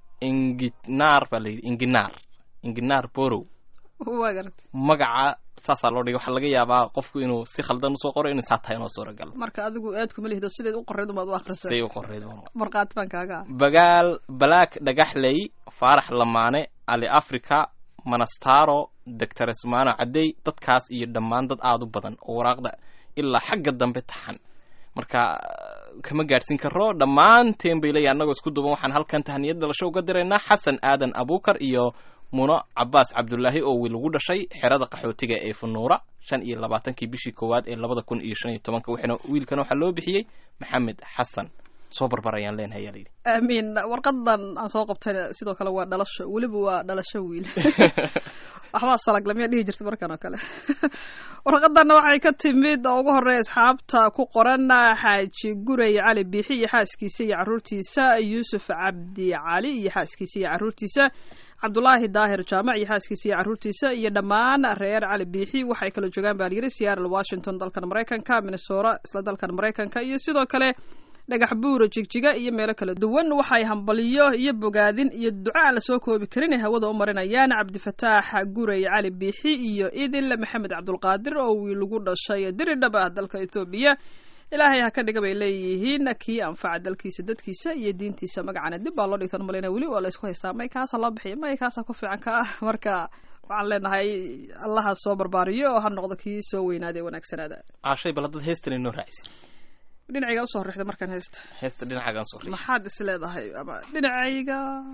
[SPEAKER 3] inginaar baa layidhi inginaar inginaar borow
[SPEAKER 14] waa garatay
[SPEAKER 3] magaca saasaa loo dhigay waxaa laga yaabaa qofku inuu si khaldan usoo qoro inay saa tahay inoo suuragal
[SPEAKER 14] marka adigu aad kuma lihdo sideed u qoreyd umaad u akrisay
[SPEAKER 3] say u qoreyd
[SPEAKER 14] markhaati baan kaaga ah
[SPEAKER 3] bagaal balaak dhagaxley faarax lamaane ali africa manastaro doctor ismaano cadey dadkaas iyo dhammaan dad aada u badan oo waraaqda ilaa xagga dambe taxan marka kama gaadhsiin karo dhammaanteen bay leeyahay annagoo isku duban waxaan halkan tahaniyad dhalasho uga diraynaa xasan aadan abuukar iyo muno cabaas cabdulaahi oo wiil ugu dhashay xerada qaxootiga ee funuura shan iyo labaatankii bishii koowaad ee labada kun iyo shan iyo tobanka waxaana wiilkan waxaa loo bixiyey maxamed xasan soo barbar ayaan leenahay ayaa layidhi
[SPEAKER 14] aamiin warqadan aan soo qabtayna sidoo kale waa dhalasho weliba waa dhalasho wiil waxbaa salaglamiya dhihi jirta markan oo kale warqadanna waxay ka timid oo ugu horeeya asxaabta ku qoran xaaji guray cali biixi iyo xaaskiisa iyo caruurtiisa yuusuf cabdi cali iyo xaaskiisa iyo caruurtiisa cabdulaahi daahir jaamac iyo xaaskiisa iyo caruurtiisa iyo dhammaan reer cali biixi waxay kala joogaan baa layidhi seattle washington dalkan maraykanka minnesota isla dalkan maraykanka iyo sidoo kale dhagax buura jigjiga iyo meelo kala duwan waxay hambaliyo iyo bogaadin iyo duca aan lasoo koobi karin ay hawada u marinayaan cabdifataax guray cali biixi iyo idil maxamed cabdulqaadir oo wiil ugu dhashay diridhab ah dalka ethoobiya ilaahay ha ka dhiga bay leeyihiin kii anfaca dalkiisa dadkiisa iyo diintiisa magacana dib baa loo dhigtan malina weli waa laysku haystaa may kaasa loo bixiya may kaasa ku fiican ka ah marka waxaan leenahay allaha soo barbaariyo oo ha noqdo kii soo weynaada ee wanaagsanaada
[SPEAKER 3] caashay bal haddaad heestan inoo raacisid
[SPEAKER 14] dhinacayga usoo horrexda markaan haysta
[SPEAKER 3] heesta dhinacaagaan soo riix
[SPEAKER 14] maxaad is leedahay ama dhinacayga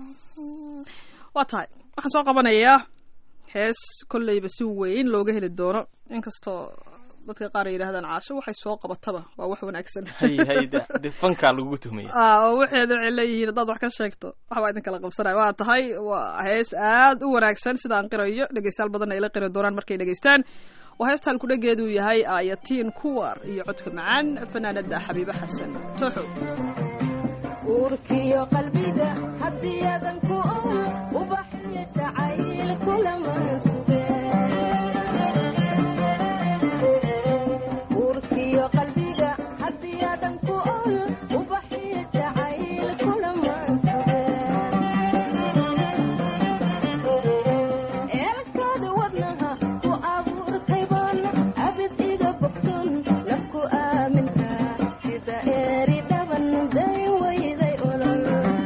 [SPEAKER 14] waa tahay waxaan soo qabanayaa hees kolleyba si weyn looga heli doono inkastoo dadka qaar ay yidhahdaan caasho waxay soo qabataba waa wax wanaagsan
[SPEAKER 3] hay hay de de fankaa lagugu tuhmaya
[SPEAKER 14] ah oo waxeeda waxay leeyihiin haddaad wax ka sheegto waxbaa idin kala qabsanaya waa tahay waa hees aad u wanaagsan sida aan qirayo dhegeystayaal badan ay la qiri doonaan markay dhegeystaan oo heestaan kudhageedu yahay aayatiin kuwar iyo codka macaan fanaanada xabiibe xasan tooxo
[SPEAKER 15] uurkiyo qalbiga haddiyadan ku ool ubaxyo jacayl kulaman suge uurkiyo qalbiga haddiyadan ku ool ubaxyo jacayl kulaman suge eelkaada wadnaha ku abuurtayban abid iga bogson nafku aaminka sida eeri dhaban day wayday olol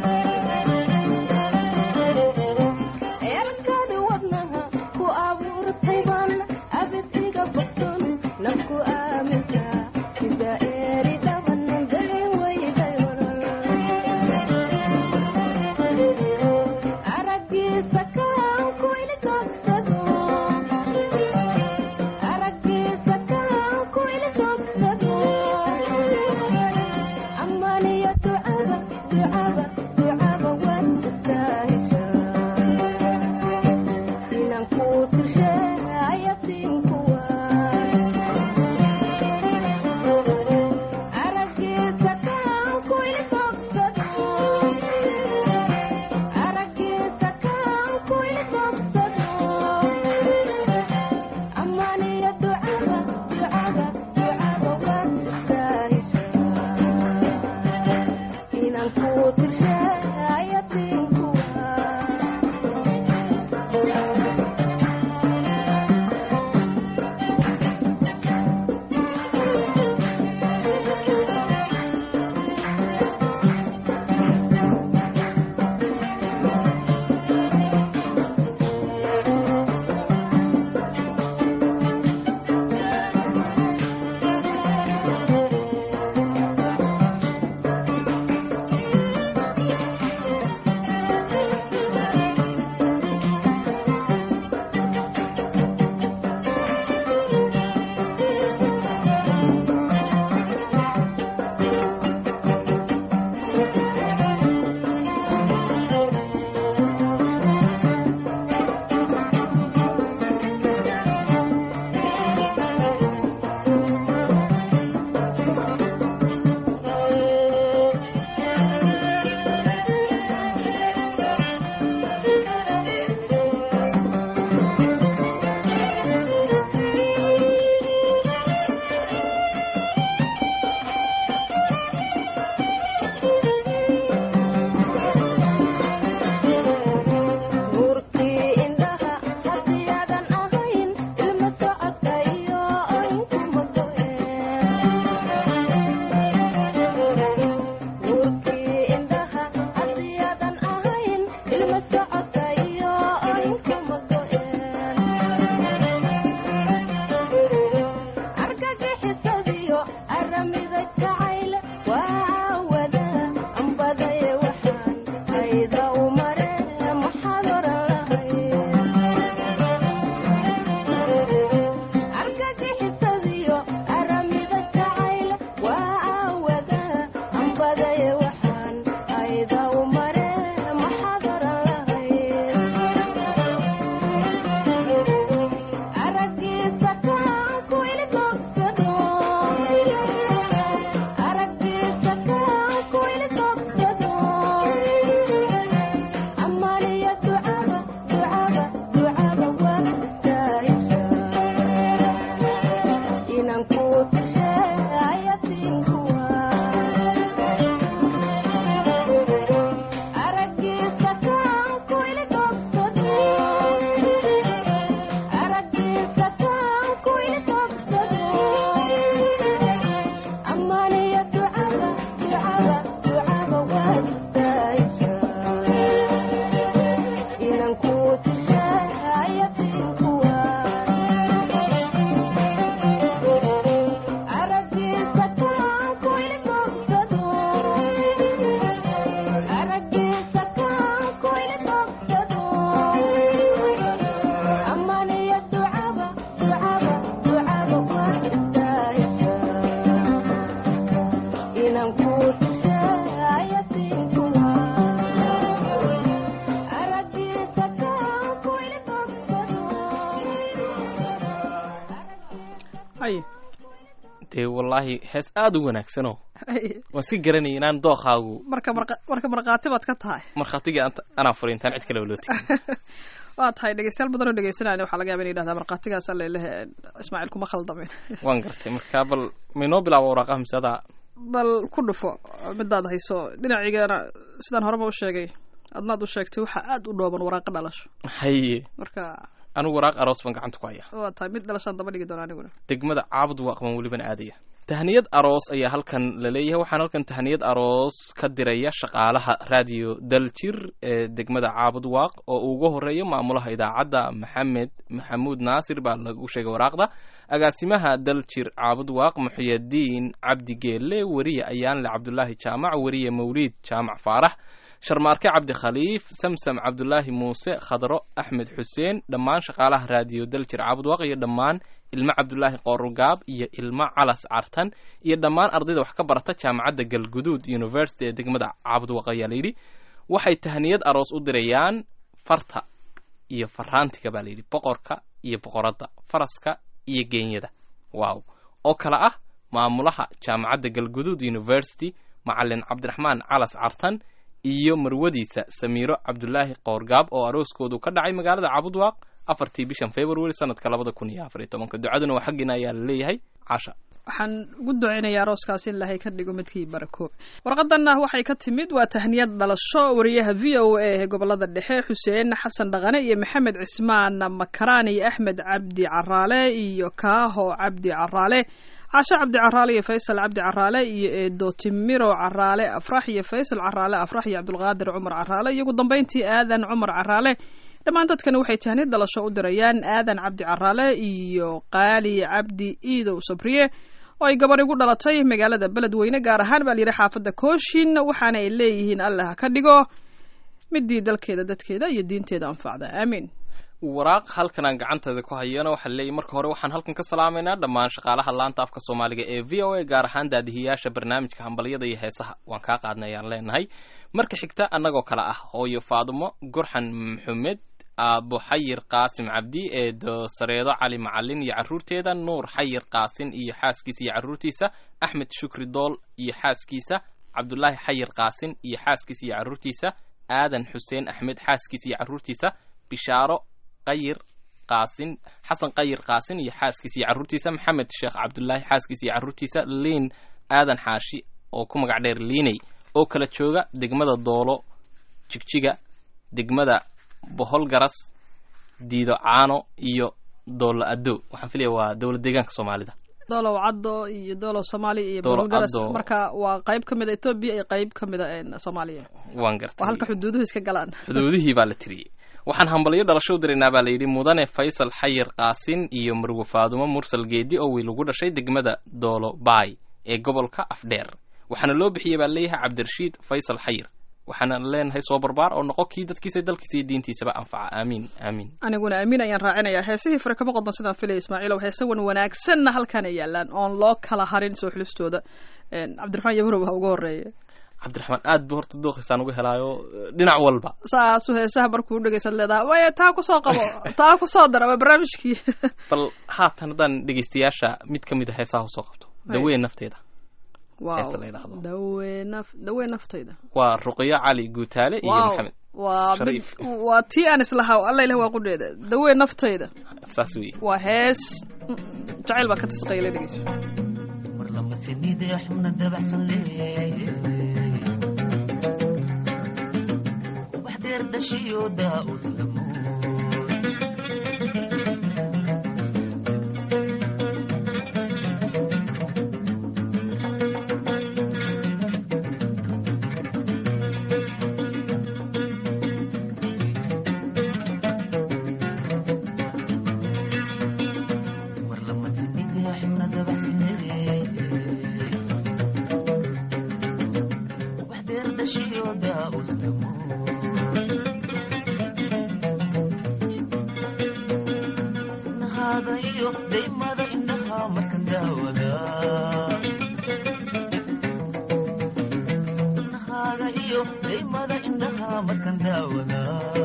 [SPEAKER 3] dee wallaahi hees aada u wanaagsanoo waan iska garanaya inaan dookaagu
[SPEAKER 14] marka marka- marka markhaati baad ka tahay
[SPEAKER 3] markhaatigii ant- anaa furay intaan cid kaleba loo tegin
[SPEAKER 14] waa tahay dhegeystayaal badan oo dhegeysanaya waxaa laga yaba in yidhahdaa markhaatigaas alelehe ismaaciil kuma khaldamin
[SPEAKER 3] waan gartay marka bal maynoo bilaabo waraaqaha mise adaa
[SPEAKER 14] bal ku dhufo midaad hayso dhinacigana sidaan horeba u sheegay adnaad u sheegtay waxaa aada u dhooban waraaqa dhalasho
[SPEAKER 3] haye
[SPEAKER 14] marka
[SPEAKER 3] anigu waraaq aroos baan gacanta ku hayaa
[SPEAKER 14] waa tahay mid dhalashaan daba dhigi doona aniguna
[SPEAKER 3] degmada caabud waaqban welibana aadaya tahniyad aroos ayaa halkan la leeyahay waxaan halkan tahniyad aroos ka diraya shaqaalaha raadiyo daljir ee degmada caabud waaq oo ugu horeeya maamulaha idaacadda maxamed maxamuud naasir baa lagu sheegay waraaqda agaasimaha daljir caabud waaq muxiyadiin cabdi geelle weriye ayaanle cabdulaahi jaamac weriye mawliid jaamac faarax sharmaarke cabdi khaliif samsam cabdulaahi muuse khadro axmed xuseen dhammaan shaqaalaha raadiyo daljir caabud waaq iyo dhammaan ilmo cabdulaahi qoorugaab iyo ilmo calas cartan iyo dhammaan ardayda wax ka barata jaamacadda galguduud university ee degmada cabudwaq ayaa layidhi waxay tahniyad aroos u dirayaan farta iyo faraantiga baa layidhi boqorka iyo boqoradda faraska iyo geenyada waaw oo kale ah maamulaha jaamacadda galguduud university macalin cabdiraxmaan calas cartan iyo marwadiisa samiiro cabdulaahi qoorgaab oo arooskoodu ka dhacay magaalada cabudwaaq afartii bishan february sanadka labada kun iyo afar iyo tobanka ducaduna waa xaggiina ayaa la leeyahay casha
[SPEAKER 14] waxaan ugu duceynayaa arooskaas in ilaahay ka dhigo midkii barakoob warqadanna waxay ka timid waa tahniyad dhalasho wariyaha v o a ee gobolada dhexe xuseen xasan dhaqane iyo maxamed cismaan makaraan iyo axmed cabdi caraale iyo kaaho cabdi caraale caasho cabdi caraale iyo faysal cabdi caraale iyo eedo timiro caraale afrax iyo faysal caraale afrax iyo cabdulqaadir cumar caraale iyo ugu dambeyntii aadan cumar caraale dhammaan dadkani waxay tahniyad dhalasho u dirayaan aadan cabdi caraale iyo qaali cabdi iidow sabriye oo ay gabar igu dhalatay magaalada beledweyne gaar ahaan baa layidhi xaafadda kooshin waxaana ay leeyihiin allah ka dhigo midii dalkeeda dadkeeda iyo diinteeda anfacda aamiin
[SPEAKER 3] waraaq halkan aan gacanteeda ku hayana waxaa leeyahy marka hore waxaan halkan ka salaamaynaa dhammaan shaqaalaha laanta afka soomaaliga ee v o a gaar ahaan daadihiyaasha barnaamijka hambalyada iyo heesaha waan kaa qaadnay ayaan leenahay marka xigta annagoo kale ah hooyo faadumo gurxan maxamed aabo xayir qaasim cabdi ee doosareedo cali macalin iyo carruurteeda nuur xayir qaasin iyo xaaskiisa iyo carruurtiisa axmed shukri dool iyo xaaskiisa cabdulaahi xayir qaasin iyo xaaskiisa iyo carruurtiisa aadan xuseen axmed xaaskiisa iyo carruurtiisa bishaaro qayir qaasin xasan qayir qaasin iyo xaaskiisa iyo carruurtiisa maxamed sheekh cabdulaahi xaaskiisa iyo carruurtiisa liin aadan xaashi oo ku magac dheer liiney oo kala jooga degmada doolo jigjiga degmada bohol garas diido caano iyo doolo addo waxaan filaya waa dowlad deegaanka soomaalida
[SPEAKER 14] doolow caddo iyo doolow soomaaliya iyo
[SPEAKER 3] Doolow
[SPEAKER 14] bolgaras
[SPEAKER 3] Caddo.
[SPEAKER 14] marka waa qayb ka mid a etoobiya iyo qayb ka mid a een, soomaaliya
[SPEAKER 3] waan gartay
[SPEAKER 14] waa halka xuduuduhu iska galaan
[SPEAKER 3] xuduudihii baa la tiriyey waxaan hambalyo dhalasho u diraynaa baa layidhi mudane faysal xayir qaasin iyo marwe faadumo mursal geedi oo wiil ugu dhashay degmada doolo baay ee gobolka afdheer waxaana loo bixiyey baa leeyahay cabdirashiid faysal xayir waxaana leenahay soo barbaar oo noqo kii dadkiisa dalkiisa iyo diintiisaba anfaca aamiin aamiin
[SPEAKER 14] aniguna amiin ayaan raacinayaa heesihii fure kama qodan sidaan filaya ismaaciilow heese wan wanaagsanna halkaana yaalaan oon loo kala harin soo xulistooda Een, cabdiraxmaan yabrow ha uga horeeya
[SPEAKER 3] cabdiraxmaan aad buu horta dooqiisaan uga helaayo dhinac walba
[SPEAKER 14] saasu heesaha markuu dhegeysaad leedahay waya taa kusoo qabo taa kusoo dara waa barnaamijkii
[SPEAKER 3] bal haatan haddaan dhegeystayaasha mid ka mid a heesaha usoo qabto dawee nafteeda
[SPEAKER 14] Wow.
[SPEAKER 3] heesta la yidhaahdo
[SPEAKER 14] dawee naf dawee naftayda
[SPEAKER 3] waa ruqyo cali guutaale iyo
[SPEAKER 14] Wow.
[SPEAKER 3] maxamed
[SPEAKER 14] waa mid
[SPEAKER 3] Shariif.
[SPEAKER 14] waa tii aan islahaa alla ilah waa qudheeda dawee naftayda
[SPEAKER 3] saas weeye
[SPEAKER 14] waa hees mm, jacayl baa ka tasqayla dhegeyso
[SPEAKER 1] xubna dabacsan leeyahay ubax deer dhashiyo daa-ud lamo war lama sinidee xubna dabacsan leeyahay ubax deer dhashiyo daa-ud lamo nahaada iyo daymada indhaha markan daawada nahaaga iyo daymada indhaha markan daawada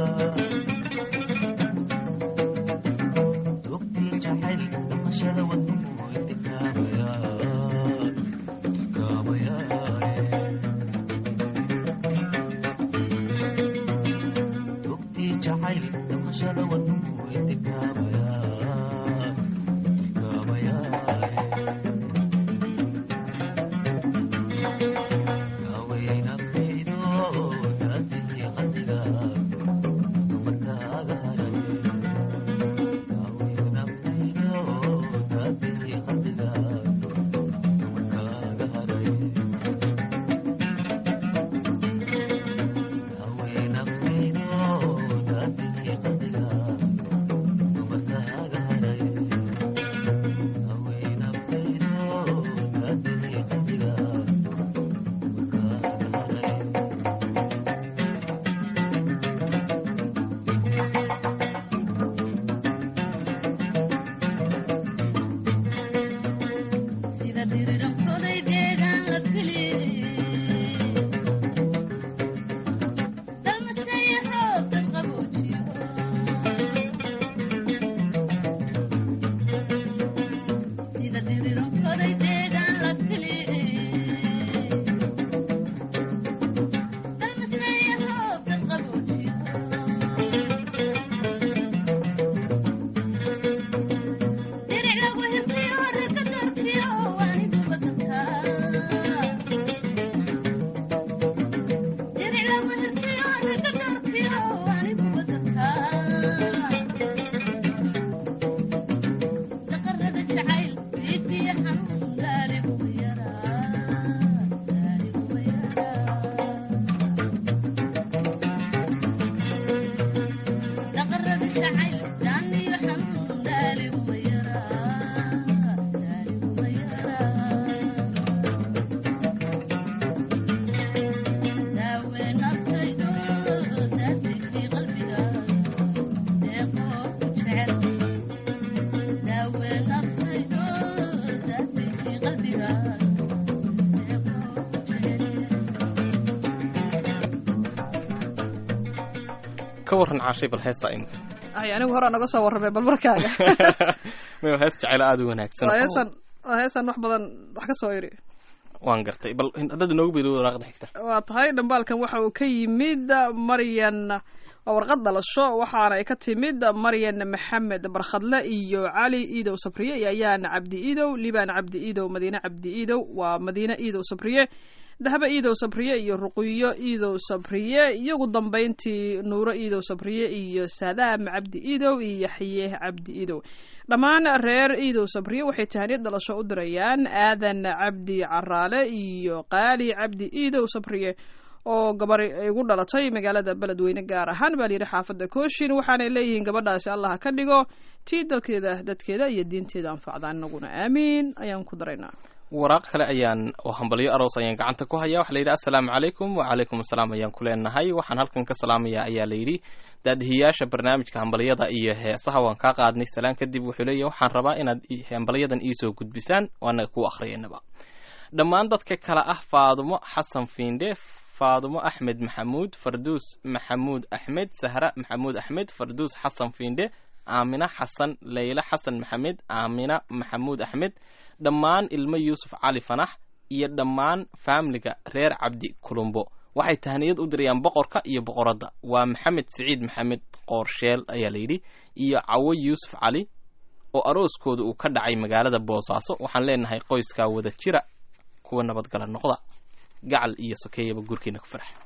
[SPEAKER 1] dogtii jacayl dhaqashada wadnuhu intikaabaya kaabaya dogtii jacayl dhaqashada wadnuhu intikaabaya kaabaya kaawayay naftaydo daadihii qalbiga dumarkaaga haray kaawayay naftaydo daadihii qalbiga dumarkaaga haray kaawayay naftaydo daadihii qalbiga dumarkaaga
[SPEAKER 3] ka waran caashay bal heesta imika
[SPEAKER 14] ay anigu hore naga soo warramay bal markaaga
[SPEAKER 3] mayo hees jecel aada u wanaagsan
[SPEAKER 14] waa heesan waa heesan wax badan wax ka soo iri
[SPEAKER 3] waan gartay bal haddaad inoogu beedo waraaqda xigta
[SPEAKER 14] waa tahay dhambaalkan waxa uu ka yimid maryan waa warqad dhalasho waxaana ay ka timid maryan maxamed barkhadle iyo cali iidow sabriye iyo ayaan cabdi iidow liibaan cabdi iidow madiine cabdi iidow waa madiine iidow sabriye dahbe iidow sabriye iyo ruqiyo iidow sabriye iyogu dambayntii nuuro iidow sabriye iyo saadaam cabdi iidow iyo yaxye cabdi iidow dhammaan reer iidow sabriye waxay tahaniyad dhalasho u dirayaan aadan cabdi caraale iyo qaali cabdi iidow sabriye oo gabar ay ugu dhalatay magaalada beledweyne gaar ahaan baa layidhi xaafadda kooshin waxaanay leeyihiin gabadhaasi allah ka dhigo tii dalkeeda dadkeeda iyo diinteeda anfacda inaguna aamiin ayaan ku daraynaa
[SPEAKER 3] waraaq kale ayaan oo hambalyo aroos ayaan gacanta ku hayaa waxaa la yidhi assalaamu calaykum wacalaykum assalaam ayaan ku leenahay waxaan halkan ka salaamayaa ayaa la yidhi daadihiyaasha barnaamijka hambalyada iyo heesaha waan kaa qaadnay salaan kadib wuxuu leeyahy waxaan rabaa inaad hambalyadan iisoo gudbisaan oo annaga ku akhriyanaba dhammaan dadka kale ah faadumo xasan fiindhe faadumo axmed maxamuud farduus maxamuud axmed sahra maxamuud axmed farduus xasan fiindhe aamina xasan leyla xasan maxamed aamina maxamuud axmed dhammaan ilmo yuusuf cali fanax iyo dhammaan faamiliga reer cabdi kulumbo waxay tahniyad u dirayaan boqorka iyo boqoradda waa maxamed siciid maxamed qoorsheel ayaa layidhi iyo cawo yuusuf cali oo arooskooda uu ka dhacay magaalada boosaaso waxaan leenahay qoyskaa wada jira kuwa nabadgala noqda gacal iyo sokeeyaba gurkiina ku farax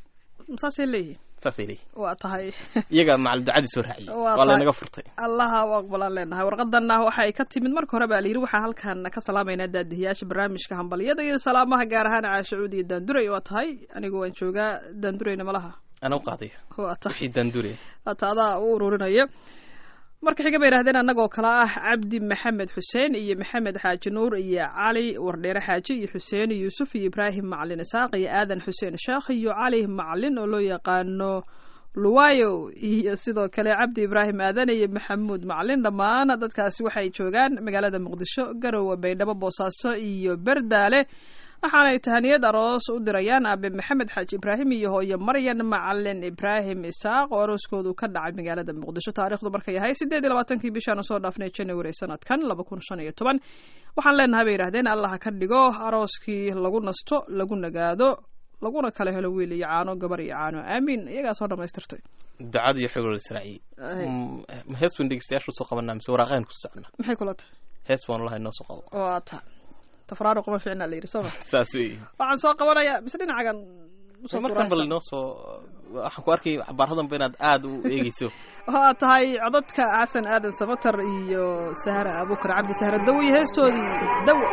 [SPEAKER 14] saasay leeyihiin
[SPEAKER 3] saasay leeyihin
[SPEAKER 14] waa tahay
[SPEAKER 3] iyaga macal ducadii soo raaciyey
[SPEAKER 14] Waa
[SPEAKER 3] waa
[SPEAKER 14] tahay.
[SPEAKER 3] laynaga furtay
[SPEAKER 14] allaha u aqbalaan leenahay warqadanna waxa ay ka timid marka hore baa layidhi waxaan halkan ka salaamaynaa daadihiyaasha barnaamijka hambalyada iyo salaamaha gaar ahaan caashacuud iyo daanduray waa tahay anigu waan joogaa daandurayna malaha
[SPEAKER 3] ana u qaadaya
[SPEAKER 14] waa tahay
[SPEAKER 3] wixii daandure
[SPEAKER 14] waata adaa u ururinaya marka xiga bay yidhahdeen annagoo kale ah cabdi maxamed xuseen iyo maxamed xaaji nuur iyo cali wardheere xaaji iyo xuseen yuusuf iyo ibraahim macalin isaaq iyo aadan xuseen sheekh iyo cali macalin oo loo yaqaano luwayo iyo sidoo kale cabdi ibraahim aadan iyo maxamuud macalin dhammaan dadkaasi waxay joogaan magaalada muqdisho garowe baydhabo boosaaso iyo berdaale waxaanay tahaniyad aroos u dirayaan aabe maxamed xaaji ibraahim iyo hooyo maryan macalin ibraahim isaaq oo arooskoodu ka dhacay magaalada muqdisho taariikhdu markay ahay sideed iyo labaatankii bishaan soo dhaafnay january sanadkan laba kun shan iyo toban waxaan leenahay bay yidhahdeen allah ka dhigo arooskii lagu nasto lagu nagaado laguna kala helo wiil iyo caano gabar iyo caano aamiin iyagaa soo dhamaystirtay
[SPEAKER 3] ducada iyo xogol israaciye
[SPEAKER 14] Ay.
[SPEAKER 3] ma hees baan dhegeystayaasha usoo qabanaa mise waraaqayn ku socona
[SPEAKER 14] maxay kula tahay
[SPEAKER 3] hees baan lahay noo soo qabo
[SPEAKER 14] waa ta tafraaruq ma fiicna la yidhi soo ma
[SPEAKER 3] saas wey
[SPEAKER 14] waxaan soo qabanayaa mise dhinacagan usoo
[SPEAKER 3] markan bal
[SPEAKER 14] tuuraysta.
[SPEAKER 3] inoo soo waxaan ku arkay xabaaradanba inaad aada u eegeyso
[SPEAKER 14] waa tahay codadka xasan aadan samatar iyo sahra abukar cabdi sahra dawo iyo heestoodii dawo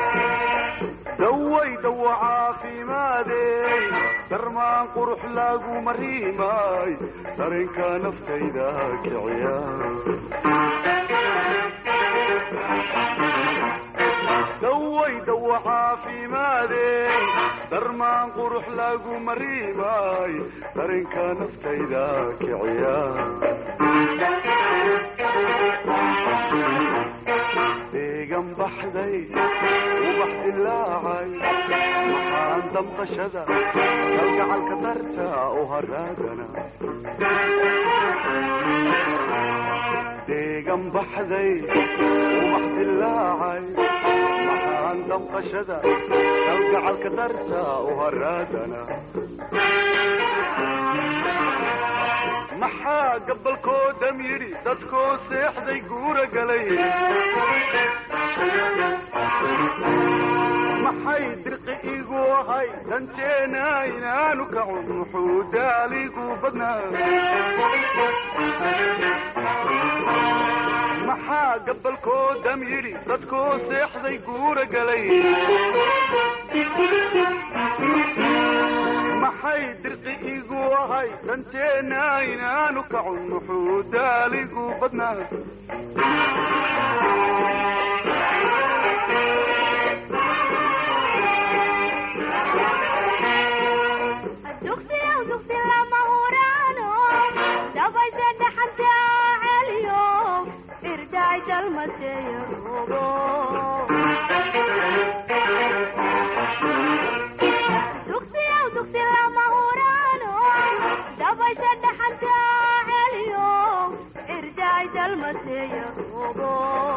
[SPEAKER 16] daway dawo caafimaadey darmaan qurux lagu mariimay dareenka naftayda kiciya daway dawo caafimaadey darmaan qurux lagu mariimay dareenka naftayda kiciya deegan baxday ubax dilaacay maxaan damqashada kalgacalka darta u haraagana deegan baxday ubax dilaacay maxaan damqashada kalgacalka darta u haraagana maxaa gabalkoodam yidhi dadkoo seexday guura galay maxay dirqi igu ahay danteena inaanu kacun muxuu daaligu badnaa maxaa gabalkoodam yidhi dadkoo seexday guura galay maxay dirqi igu ahay danteena inaanu kacun muxuu daaligu badnaa
[SPEAKER 15] dugsiyow dugsi lama huraano dabaysha dhaxanta celiyo irdaay dalmateeya roobo dugsiyow dugsi lama huraano dabaysha dhaxanta celiyo irdaay dalmateeya roobo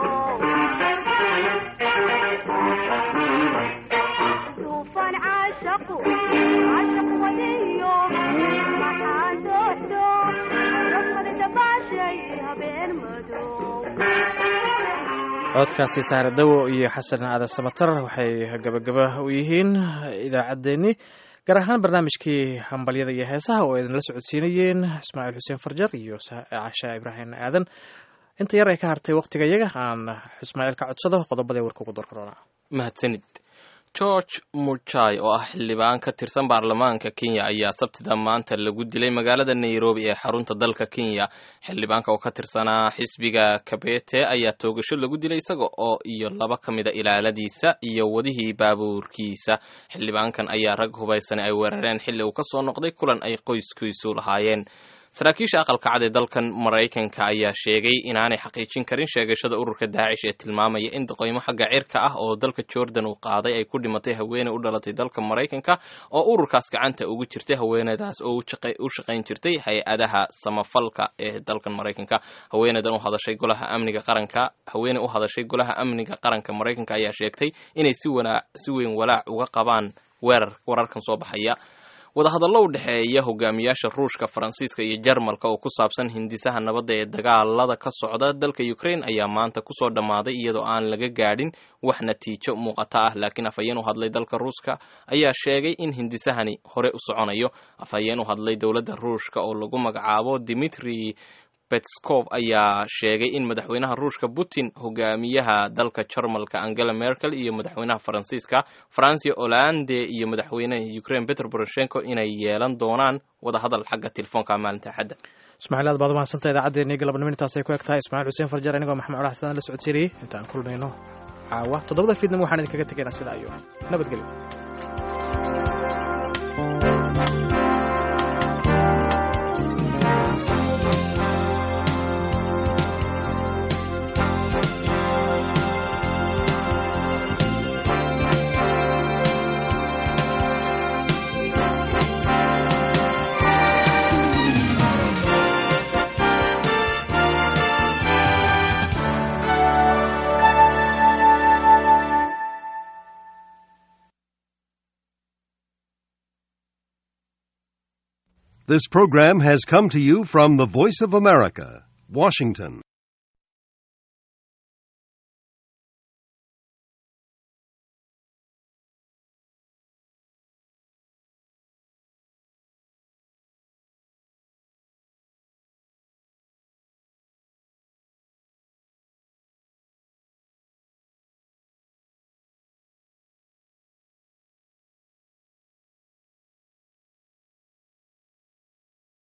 [SPEAKER 15] duufan caashaqu caashaq wadiyo maxaan doorto rafmada dabaashay habeen madow
[SPEAKER 2] codkaasi saare dawo iyo xasan aadan samatar waxay gabagaba u yihiin idaacaddeenni gaar ahaan barnaamijkii hambalyada iyo heesaha oo idinla socodsiinayeen ismaaciil xuseen farjar iyo casha ibraahim aadan inta yar ay ka hartay wakhtiga iyaga aan ismaaciil ka codsado qodobada warka ugu door karoona
[SPEAKER 3] mahadsanid george murjai oo ah xildhibaan ka tirsan baarlamaanka kenya ayaa sabtida maanta lagu dilay magaalada nairobi ee xarunta dalka kenya xildhibaanka oo ka tirsanaa xisbiga kabete ayaa toogasho lagu dilay isaga oo iyo laba ka mida ilaaladiisa iyo wadihii baabuurkiisa xildhibaankan ayaa rag hubaysan ay weerareen xilli uu kasoo noqday kulan ay qoyskiisu lahaayeen saraakiisha aqalka cad ee dalkan maraykanka ayaa sheegay inaanay xaqiijin karin sheegashada ururka daacish ee tilmaamaya in doqoymo xagga cirka ah oo dalka jordan uu qaaday ay ku dhimatay haweeney u dhalatay dalka maraykanka oo ururkaas gacanta ugu jirtay haweeneydaas oo u shaqayn jirtay hay-adaha samafalka ee dalkan maraykanka haweeneydan u hadashay golaha amniga qaranka haweeney u hadashay golaha amniga qaranka maraykanka ayaa sheegtay inay si wana si weyn walaac uga qabaan weerar wararkan soo baxaya wadahadallo u dhexeeya hogaamiyaasha ruushka faransiiska iyo jarmalka oo ku saabsan hindisaha nabadda ee dagaalada ka socda dalka ukraine ayaa maanta kusoo dhammaaday iyadoo aan laga gaadhin wax natiijo muuqata ah laakiin afhayeen u hadlay dalka ruuska ayaa sheegay in hindisahani hore u soconayo afhayeen u hadlay dowladda ruushka oo lagu magacaabo dimitri petskov ayaa sheegay in madaxweynaha ruushka putin hogaamiyaha dalka jarmalka angela merkel iyo madaxweynaha faransiiska francia hollande iyo madaxweynaha ukraine petro poroshenko inay yeelan doonaan wadahadal xagga telefoonka maalinta axadda
[SPEAKER 2] ismaaciil aad baad umahadsanta idaacaddeenii galabnimo intaasay ku eg tahay ismaaciil xuseen farjar anigoo maxamed culax sadaan la socodsiinayay intaan kulmayno caawa toddobada fiidnimo waxaan idinkaga tegaynaa sidaa iyo nabadgelyo
[SPEAKER 17] This program has come to you from the Voice of America, Washington.